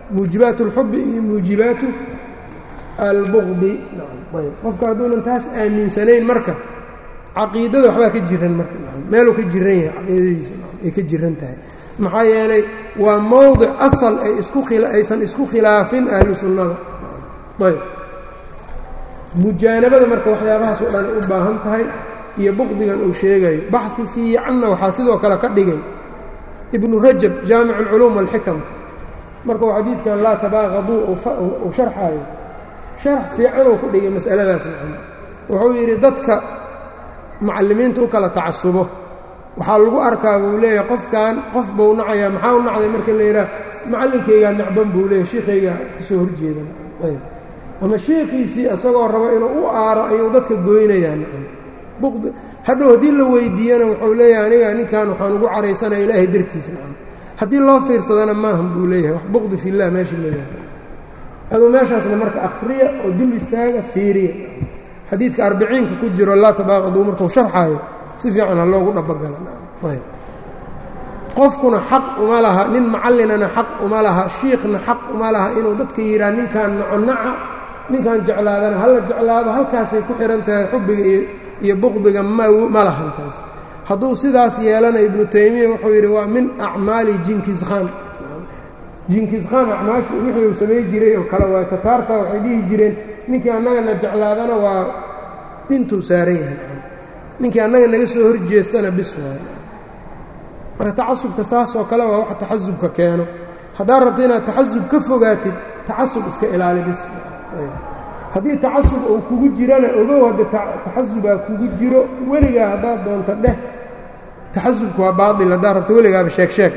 muujibaat اlxubi iyo muujibaatu albugdi ayb qofka hadduunan taas aaminsanayn marka caqiidada waxbaa ka jiran marka meeluu ka jiran yahay caqiidadiisa ay ka jiran tahay maxaa yeelay waa mowdic asal ay isku aysan isku khilaafin ahlu sunnada ayb mujaanabada marka waxyaabahaas oo dhan u baahan tahay iyo buqdigan uu sheegayo baxi fiicanna waxaa sidoo kale ka dhigay ibnu rajab jaamic اlculuum wاlxikam markuu xadiidkan laa tabaaqaduu uu sharxaayo sharax fiicanuu ku dhigay mas'aladaas macna wuxuu yidhi dadka mucallimiinta u kala tacasubo waxaa lagu arkaa buu leeyahay qofkan qof buu nacayaa maxaa u nacday marka la yidhaah macallinkaygaa nacban buu leeyahy shiikhaygaa kasoo horjeedan ayb ama shiikhiisii isagoo rabo inuu u aaro ayuu dadka goynayaa buqdi hadhow haddii la weydiiyana wuxuu leeyahay aniga ninkan waxaan ugu caraysanaya ilaahay dartiis nacam haddii loo fiirsadana maahan buu leeyahay wax buqdi fillah meesha leeyahay aduu meeshaasna marka akhriya oo dul istaaga fiiriya xadiidka arbiciinka ku jiro laa tabaaqaduu markuu sharxaayo si fiican ha loogu dhabagala ayb qofkuna xaq uma laha nin macallinana xaq uma laha shiikhna xaq uma laha inuu dadka yidhaah ninkaan noconaca ninkaan jeclaadana hala jeclaado halkaasay ku xihan tahay xubbiga iyo buqdiga ma lahan taas hadduu sidaas yeelana ibnu taymiya wuxuu yidhi waa min acmaali jinkis khan jinkis khan acmaashu wixii uu samay jiray oo kale waa tataarta waxay dhihi jireen ninkii annagana jeclaadana waa dhintuu saaran yahay ninkii annaga naga soo horjeestana bis waay marka tacasubka saas oo kale waa wax taxasubka keeno haddaad rabto inaad taxasub ka fogaatid tacasub iska ilaali bis haddii tacasub uu kugu jirana ogow hadda taxasubaa kugu jiro weligaa haddaad doonto dheh taxasubku waa baail haddaad rabto weligaaba sheeg sheeg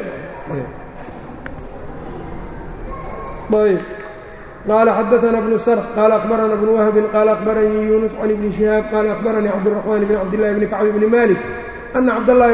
ayb qaala xadaثna bnu srx qaala akhbarana bnu wahbin qaala akhbaranii yuunus can ibni shihaab qaala akhbaranii cabdالرaxmaan bn cabdillahi bni kacbi bni malik ana cabdallaahi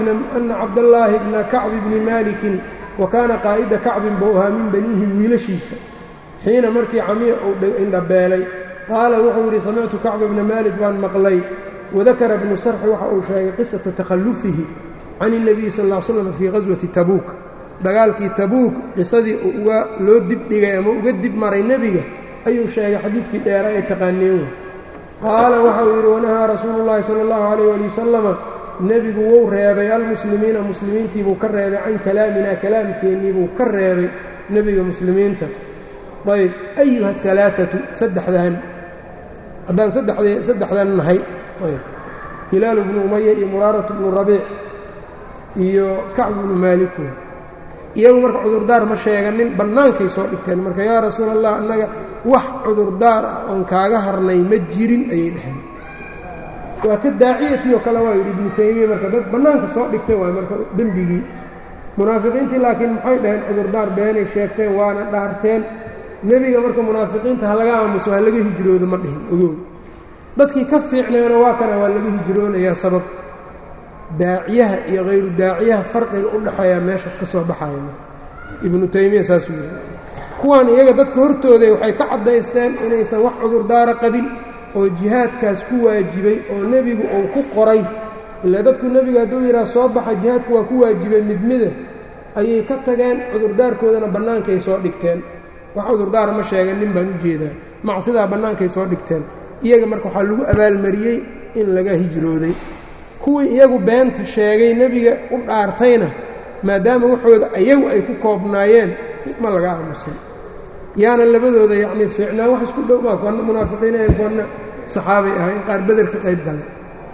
bna kacbi bni malikin wa kaana qaa'ida kacbin buu ahaa min baniihi wiilashiisa xiina markii camiya uu indhabeelay qaala wuxuu yidhi samictu kacba bna maalik baan maqlay wadakara bnu sarxi waxa uu sheegay qisata takhallufihi can الnabiyi sal ا l slam fii qaswati tabuuk dagaalkii tabuuk qisadii uga loo dibdhigay ama uga dib maray nebiga ayuu sheegay xadiidkii dheera ee taqaaneen wey qaala waxauu yidhi wanahaa rasuulu llaahi sala allahu calayh ali wasalama nebigu wou reebay almuslimiina muslimiintiibuu ka reebay can kalaaminaa kalaamkeenniibuu ka reebay nebiga muslimiinta ayb ayuha alaaatu saddexdan haddaan saddexdan nahay ayb hilaalu bnu umaya iyo muraaratu bnu rabiic iyo kacbu bnu maalik wey iyagu marka cudurdaar ma sheeganin bannaankay soo dhigteen marka yaa rasuul allah annaga wax cudurdaar ah oon kaaga harnay ma jirin ayay dhaheen waa ka daaciyatii oo kale waa yidhi ibnu taymiya marka dad bannaanka soo dhigtay waay marka dembigii munaafiqiintii laakiin maxay dhaheen cudurdaar beenay sheegteen waana dhaarteen nebiga marka munaafiqiinta ha laga aamuso ha laga hijroodo ma dhihin ogow dadkii ka fiicnayna waa kana waa laga hijroonayaa sabab daaciyaha iyo hayru daaciyaha farqiga u dhexeeyaa meeshaas ka soo baxaya ibnu taymiya saasuu yidhi kuwaan iyaga dadka hortooday waxay ka caddaysteen inaysan wax cudurdaara qabin oo jihaadkaas ku waajibay oo nebigu uu ku qoray ilaa dadku nebiga hadduu yidhaha soo baxa jihaadku waa ku waajibay midmida ayay ka tageen cudurdaarkoodana bannaankay soo dhigteen wax cudurdaara ma sheegan nin baan u jeedaa macsidaa bannaankay soo dhigteen iyaga marka waxaa lagu abaalmariyey in laga hijrooday kuwii iyagu beenta sheegay nebiga u dhaartayna maadaama waxooda iyagu ay ku koobnaayeen ma laga aamusin yaana labadooda yacnii fiicnaa wax isku dhow maa kuwana munaafiqiinayn kuwana saxaabay ahayn qaar beder ka qayb galay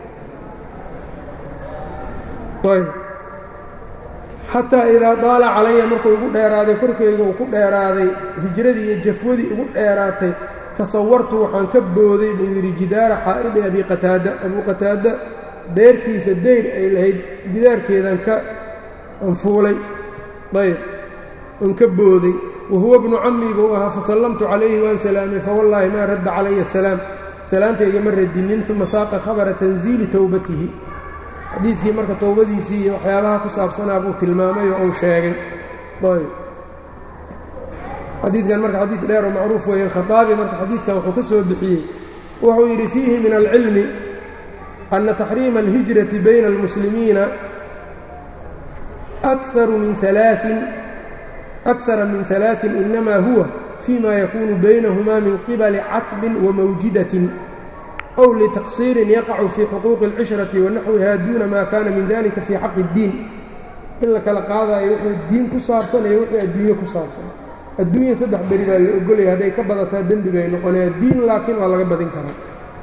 ayb xataa idaa daala calaya markuu igu dheeraaday korkayga uu ku dheeraaday hijradii iyo jafwadii igu dheeraatay tasawartu waxaan ka booday buu yidhi jidaara xaa'idi abi qataada abuu qataada beertiisa deyr ay lahayd gidaarkeedan ka anfuulay ayb aan ka booday wahuwa bnu cammi buu ahaa fasallamtu calayhi waan salaamay fawallaahi maa radda calaya asalaam salaamtayga ma radinin uma saaqa khabara tanziili towbatihi xadiidkii marka towbadiisii iyo waxyaabaha ku saabsanaa buu tilmaamay oo uu sheegay ayb xadiidkan marka xadiid dheer oo macruuf weeye khaaabi marka xadiidkan wuxuu ka soo bixiyey wuxuu yidhi fiihi min alcilmi أن تxريiم الهiجرة byn الmسلimiiنa أكثر min ثaلاaث أkثara min ثaلaaثin inama huwa فيma yakunu baynaهma min qibali catbin وamawjidaةi أw litaqصiirin yaqacu fii xuquuqi الcishraةi wanaxwiha duna ma kana min dalika fii xaqi الdiin in la kala qaadayo wuxuu diin ku saabsan iyo wixii adduunye ku saabsan adduunya saddex beri baa la ogolaya hadday ka badataa dembi bay noqonaya diin laakiin waa laga badin karaa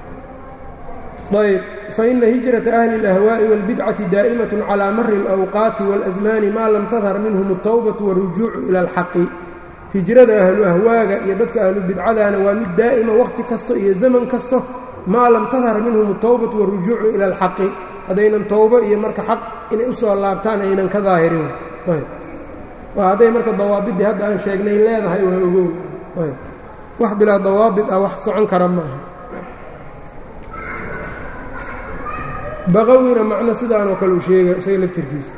ayb faina hijraةa أhli الأhwaaءi wاlbidcati daa'imaة calى mari الأwqaati wاlأزmaani maa lam tadhar minhum الtowbaةu wالrujuucu ilى اlxaqi hijrada ahlu ahwaaga iyo dadka ahlu bidcadana waa mid daa'ima wakhti kasto iyo zaman kasto maa lam tadhar minhum الtowbaةu wالrujuucu ilى اlxaqi haddaynan towbo iyo marka xaq inay u soo laabtaan aynan ka daahirin waa hadday marka dawaabidii hadda aan sheegnay leedahay waa ogow wax bilaa dawaabid ah wax socon kara maaha baqawina macno sidaanoo kale uu sheega isaga laftirkiisa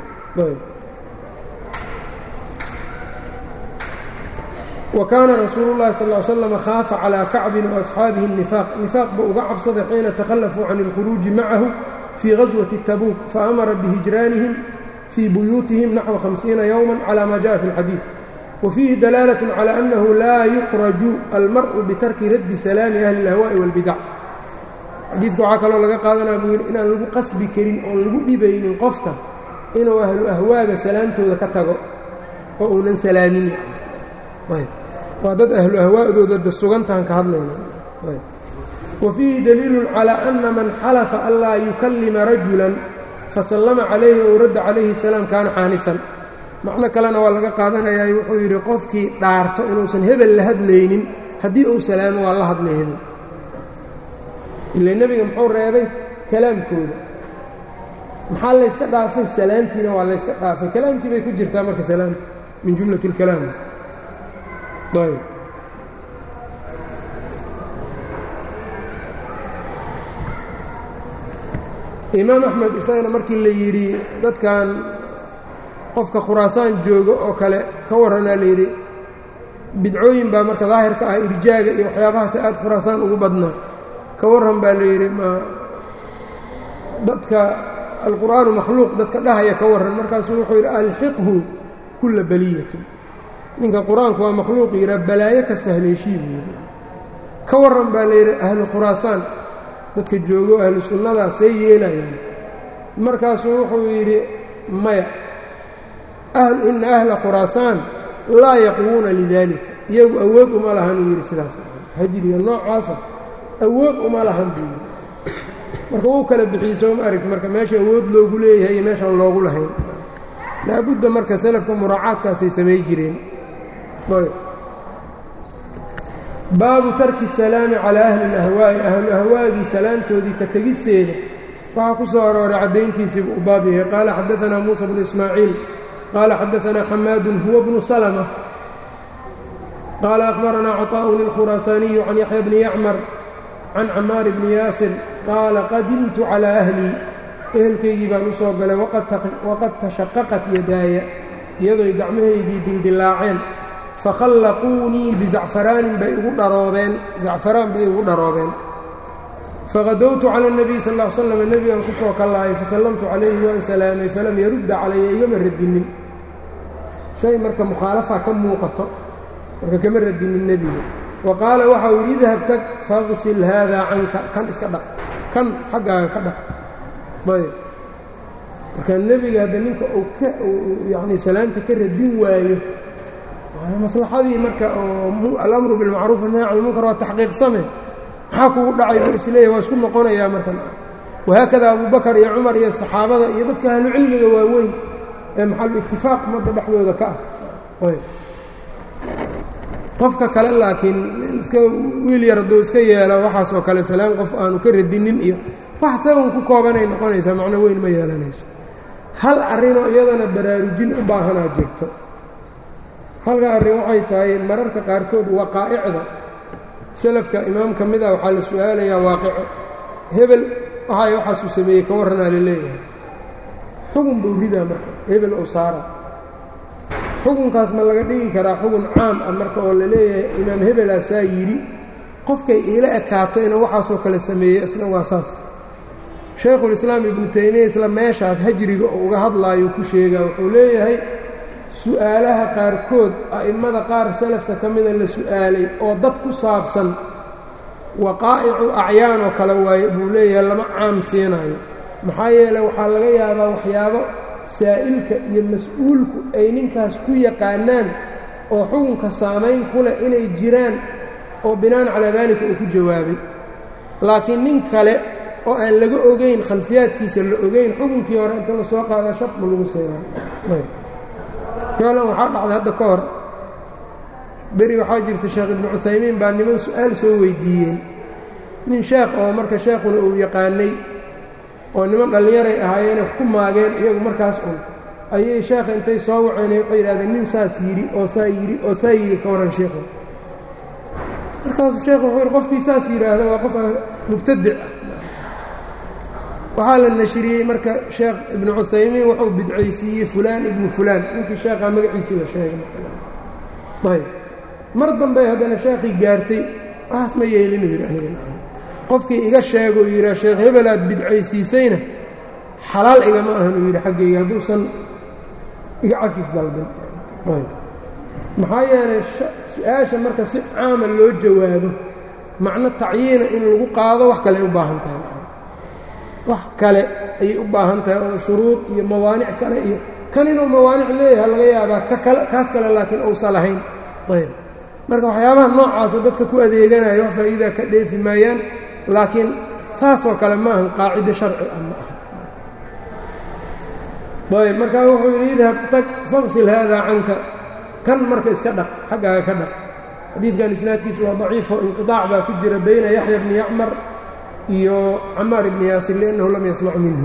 wa kaana rasuulu llahi sal ly slam khaafa calaa kacbin waasxaabihi الnifaaq nifaaq buu uga cabsaday xiina takhallafuu can اlkhuruuji macahu fii gaswati tabuuk faamara bihijraanihim fii buyuutihim naxwa hamsiina yowma calى ma jaءa fi اlxadiid wa fiihi dalaalة calى annahu laa yukraju almar'u bitarki raddi salaami ahli اlahwaaءi wاlbidac xadiidka waxaa kaloo laga qaadanaya buu yidhi inaan lagu qasbi karin oon lagu dhibaynin qofka inuu ahlu ahwaaga salaamtooda ka tago oo uunan salaamin ayb waa dad ahlu ahwaa'dooda da sugantahan ka hadlayna wa fiihi daliilun calaa anna man xalafa an laa yukallima rajulan fasallama calayhi ou radda calayhi salaam kaana xaanifan macno kalena waa laga qaadanayaa wuxuu yidhi qofkii dhaarto inuusan hebel la hadlaynin haddii uu salaamo waa la hadlay hebel ila nebiga muxuu reebay kalaamkooda maxaa layska dhaafay salaamtiina waa layska dhaafay kalaamkii bay ku jirtaa marka salaamta min jumlati اlkalaam ayb imaam axmed isagana markii la yidhi dadkan qofka khuraasaan jooga oo kale ka warranaa la yidhi bidcooyin baa marka daahirka ah irjaaga iyo waxyaabahaas aad khuraasaan ugu badnaa ka warran baa la yidhi ma dadka alqur'aanu makhluuq dadka dhahaya ka warran markaasuu wuxuu yidhi alxiqhu kulla baliyatin ninka qur-aanku waa makhluuq yidhaa balaayo kasta haleeshii buu yidhi ka warran baa la yidhi ahlu khuraasaan dadka joogo ahlu sunnadaas see yeelayaan markaasuu wuxuu yidhi maya ina ahla khuraasaan laa yaqwuuna lidaalika iyagu awood uma lahan uu yidhi sidaas hajriga noocaasa awood uma lahan buu yidhi marka wuu kala bixiyey soo ma aragti marka meesha awood loogu leeyahay iyo meeshaan loogu lahayn laabudda marka salafka muraacaadkaasay samay jireen baabu tarki salaami calaa ahli اlahwaa'i ahlu ahwaagii salaamtoodii ka tegisteeda waxaa ku soo arooray caddayntiisii buu u baab yahay qaala xadaanaa muusa bnu ismaaciil qaala xadaanaa xamaadun huwa bnu salma qaala akhbaranaa caطaa'un اlkhuraasaaniyu can yaxya bni yacmar can camaar bni yaasir qaala qadimtu calaa ahlii ehelkaygii baan u soo galay waqad tashaqaqat yadaaya iyadoy gacmahaydii dildilaaceen fakhallaquunii bizacfaraanin bay igu dharoobeen zacfaraan bay igu dharoobeen faqadowtu cala اnabiy sal ll ly slam nebigan ku soo kallaayay fasallamtu calayhi waan salaamay falam yarudda calaya igama radinin shay marka mukhaalafa ka muuqato marka kama radinin nebiga wa qaala waxau yidhi idhab tag faqsil haadaa canka kan iska dhaq kan xaggaaga ka dhaq ayb marka nebiga hadda ninka uu ka yani salaamta ka radin waayo maslaxadii marka oo alamru bilmacruuf annahy can lmunkar waa taxqiiqsame maxaa kugu dhacay buu isleeyahy waa isku noqonayaa markan wahaakada abubakar iyo cumar iyo saxaabada iyo dadka ahlu cilmiga waaweyn ee maxalu iktifaaq madda dhexdooda ka ah qofka kale laakiin iska wiil yar hadduu iska yeelo waxaas oo kale salaan qof aanu ka radinin iyo wax saban ku koobanay noqonaysaa macno weyn ma yeelanayso hal arrinoo iyadana baraarujin u baahanaa jirto halka arrin waxay tahay mararka qaarkood waqaa'icda salafka imaam ka mid ah waxaa la su-aalayaa waaqico hebel waxay waxaasuu sameeyey ka warranaa la leeyahay xugun buu ridaa marka hebel oo saara xukunkaas ma laga dhigi karaa xugun caam ah marka oo la leeyahay imaam hebelaasaa yidhi qofkay iila ekaato inuu waxaasoo kale sameeyey isna waa saas shaykhulislaam ibnu taymiya isla meeshaas hajriga oo uga hadlaayo ku sheegaa wuxuu leeyahay su'aalaha qaarkood a'immada qaar salafka ka mida la su'aalay oo dad ku saabsan waqaa'icu acyaan oo kale waaye buu leeyahay lama caam siinayo maxaa yeeley waxaa laga yaabaa waxyaabo saa'ilka iyo mas-uulku ay ninkaas ku yaqaanaan oo xukunka saamayn ku leh inay jiraan oo binaan calaa daalika uu ku jawaabay laakiin nin kale oo aan laga ogeyn khalfiyaadkiisa la ogeyn xukunkii hore inta la soo qaada shaq ma lagu seegaan ficlan waxaa dhacday hadda ka hor beri waxaa jirta sheekh ibnu cuthaymiin baa niman su-aal soo weydiiyeen nin sheekh oo marka sheekhuna uu yaqaanay oo niman dhallinyaray ahaayeen wax ku maageen iyagu markaas un ayay sheekha intay soo waceenay waxay yidhahdeen nin saas yidhi oo saa yidhi oo saa yidhi ka warran sheekhu markaasuu sheekhu wuxuu yidhi qofkii saas yidhaahda waa qof mubtadic ah waxaa la nashriyey marka sheekh ibnu cuthaymiin wuxuu bidcaysiiyey fulaan ibnu fulaan ninkii sheekhaa magaciisii la sheegay ayb mar dambey haddana sheekhii gaartay waxaas ma yeelinu yidhi aniga qofkii iga sheegou yidhaa sheekh hebel aad bidcaysiisayna xalaal igama ahan uu yidhi xaggayga hadduusan iga cafis dalbin maxaa yeelay su-aasha marka si caama loo jawaabo macno tacyiina in lagu qaado wax kale ay u baahan tahay wax kale ayay u baahan tahay oo shuruud iyo mawaanic kale iyo kan inuu mawaanic leeyahay laga yaabaa kakale kaas kale laakiin uusan lahayn ayb marka waxyaabaha noocaasa dadka ku adeeganaya wax faa'iidaa ka dheefi maayaan laakiin saasoo kale ma ahan qaacido sharci ah ma aha ayb markaa wuxuu yidhi idhab tag faqsil haadaa canka kan marka iska dhaq xaggaaga ka dhaq xadiidkan isnaadkiisu waa daciifo inqiطaac baa ku jira bayna yaxya bni yacmar iyo camaar ibni yaasir liannahu lam yasmac minhu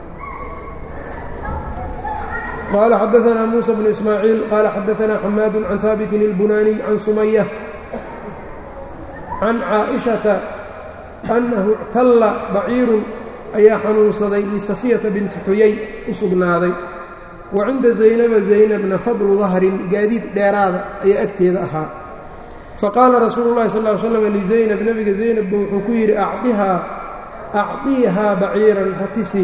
qaala xadaanaa muusa bnu ismaaciil qaala xadaanaa xamaadu can haabitin اlbunaaniy can sumaya can caaئiشhaةa annahu اctalla baciirun ayaa xanuunsaday lisafiyata binti xuyay u sugnaaday wa cinda zaynaba zaynabna fadlu dahrin gaadiid dheeraada ayaa agteeda ahaa faqaala rasuulu llahi sal ly slam lizaynab nebiga zaynabba wuxuu ku yidhi acdihaa acdiihaa baciiran ratisi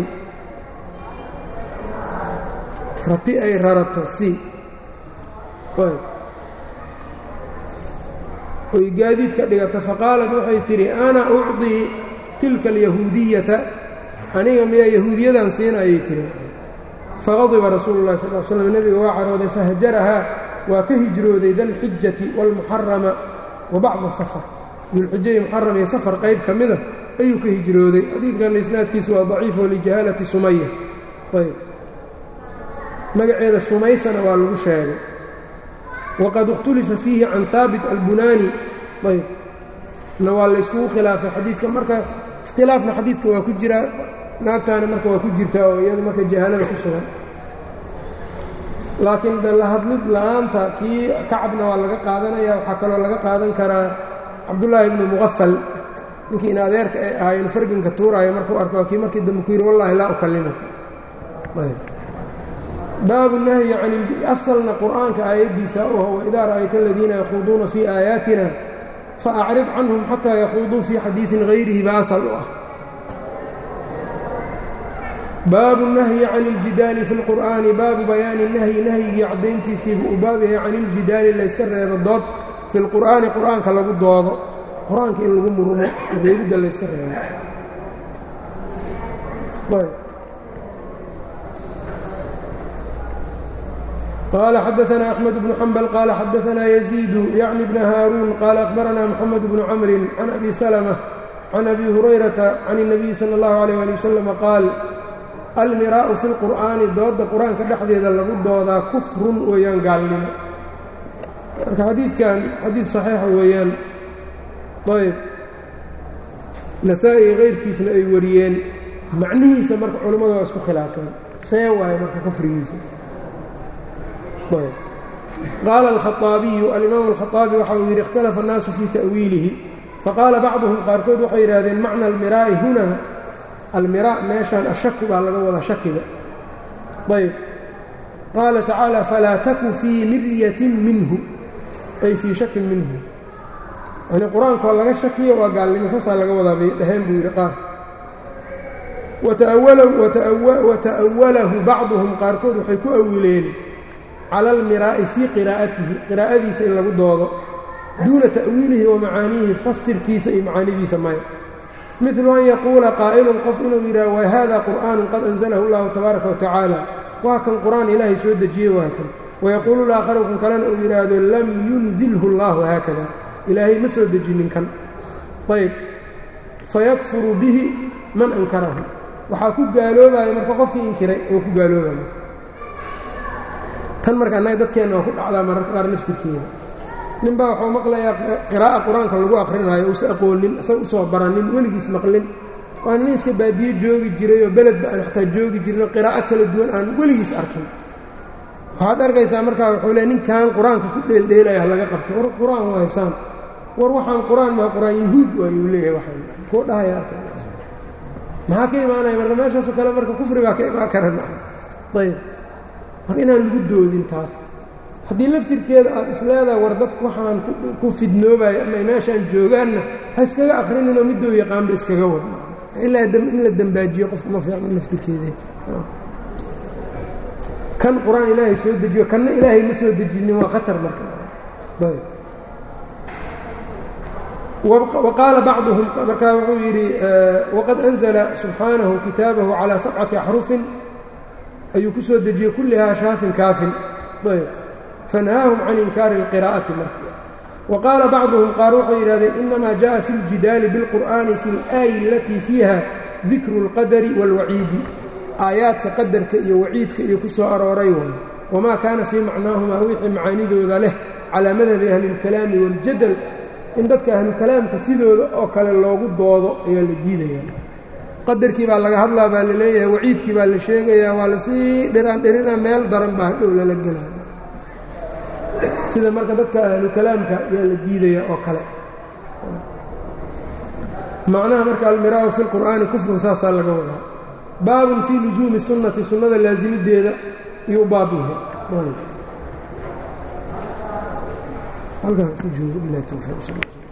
rati ay rarato si oy gaadiid ka dhigato faqaalat waxay tidhi ana ucdii tilka alyahuudiyata aniga miyaa yahuudiyadan siina ayay tihi faqadiba rasuulu llahi sal l slam nebiga waa carooday fahajarahaa waa ka hijrooday dalxijati waalmuxarama wa bacda safar dulxijai muxaram iyo safar qayb ka mida ayuu ka hijrooday xadiidkanna isnaadkiisu waa daciifo lijahaalati sumaya ayb magaceeda shumaysana waa lagu sheegay waqad ikhtulifa fiihi can haabit albunaani ayb na waa layskugu khilaafay xadiidka marka ikhtilaafna xadiidka waa ku jiraa naagtaana marka waa ku jirtaa oo iyadu marka jahaalada ku sugan laakiin de la hadlid la'aanta kii kacabna waa laga qaadanaya waxaa kaloo laga qaadan karaa cabdullaahi ibnu muqafal ninkii in adeerka ay ahaa inu farginka tuuraayo markuu arko waa kii markii dambe ku yidhi wallahi laa ukallimuka baabu nahyi can asalna qur'aanka aayaddiisa u aho waidaa ra'ayta aladiina yakhuuduuna fii aayaatina faacrid canhum xataa yakhuuduu fii xadiidin hayrihi ba asal u ah baabu nahyi can iljidaali fi lqur'aani baabu bayaani nahyi nahyigii caddayntiisiibu uu baab yahay can iljidaali layska reebo dood fi lqur'aani qur'aanka lagu doodo qur-aanka in lagu murumo reebidda layska reebo qال xdثna أحمد بن حنبل qال xdثna يزيد yعن بن hاrون qال أخبرna محمد بن cمر عن أbي سلمة عن أbي هريرة عن النبي slى الله عليه لي وسلم qاal almirاء في الqur'aaنi dooda qur-aanka dhexdeeda lagu doodaa kufrun weeyaan gaalnimo marka xadiidkan xadiid صaxiixa weeyaan ayb nasaa-i غayrkiisna ay wariyeen macnihiisa marka culimmadu waa isku khilaafeen see waayo marka kufrigiisa qaala alkhaaabiyu alimaam alkhaaabi waxa uu yidhi ikhtalafa annaasu fii ta'wiilihi faqaala bacduhum qaarkood waxay yidhahdeen macna almiraa'i hunaa almiraa meeshaan ashaku baa laga wadaa shakiga ayb qaala tacaala falaa taku fii miryatin minhu ay fii shakin minhu yani qur-aankoo laga shakiyo waa gaalnimo saasaa laga wadaa bay dhaheen buu yidhi qaar wata'awalahu bacduhum qaarkood waxay ku awileen cala almiraa'i fii qiraa'atihi qiraa'adiisa in lagu doodo duuna ta'wiilihi wa macaaniihi fasirkiisa iyo macaanidiisa maya midlu an yaquula qaa'ilun qof inuu yidhaha wa hada qur'aanun qad anzalahu allahu tabaaraka wa tacaala waa kan qur'aan ilaahay soo dejiyey waa kan wayaquulu laakharu kan kalena uu yidhaahdo lam yunzilhu allahu haakada ilaahay ma soo dejinin kan ayb fayakfuru bihi man ankarahu waxaa ku gaaloobaya marka qofkii inkiray oo ku gaaloobaya tan marka annaga dadkeenna waa ku dhacdaa mararka qaar naftirkeeda nin baa waxuu maqlayaa qiraa'a qur-aanka lagu akrinaayo uusa aqoonin isaga usoo baranin weligiis maqlin waa nin iska baadiye joogi jiray oo beledba aan xataa joogi jirin oo qiraa'o kala duwan aan weligiis arkin waxaad arkaysaa markaa wuxuu le ninkan qur-aanka ku dheeldheelaya ha laga qabto war qur-aan waa haysaan war waxaan qur-aan maa qur-aan yahuud waayuu leeyahay waxaan kuu dhahaya arka maxaa ka imaanaya marka meeshaasoo kale marka kufri baa ka imaan kara ayb marka inaan lagu doodin taas haddii laftirkeeda aad isleedahay war dadku waxaan ku fidnoobayo ama meeshaan joogaanna ha iskaga akrininoo midou yaqaanba iskaga wadna ilaa in la dembaajiyo qofku ma fiicno laftirkeeda kan qur-aan ilaahay soo dejiyo kanna ilaahay ma soo dejinin waa khatar marka ayb وqاaل bعضهم markaa wuxuu yidhi وqad أنزلa سubحaanaهu kitaabahu عalى سبcaةi أxرuفin ayuu ku soo dejiyey kulihaa شhaafin kaafin fanhaahum can inkaari الqراءaةi marka وqاala bacضuهum qaar waxay yidhahdeen inama jaءa fi اljidaali bاlqur'ani fi اlآayi اlatii fiiha dikru الqadri wاlwaciidi aayaadka qadarka iyo waciidka iyo ku soo arooray way wamaa kaana fii macnaahumaa wixii macaanidooda leh calىa madhabi ahli الkalaami wاljadl in dadka ahlukalaamka sidooda oo kale loogu doodo ayaa la diidayaa qadarkii baa laga hadlaa baa la leeyahay waciidkii baa la sheegayaa waa lasii dhiraan dhirina meel daran baa hadhow lala gelaya sida marka dadka ahlukalaamka ayaa la diidaya oo kale macnaha marka almiraau fi lqur'aani kufrun saasaa laga wadaa baabun fii lusuumi sunnati sunnada laasimideeda iyo u baab yahay halkaas u joogo bilahi towfiiq sal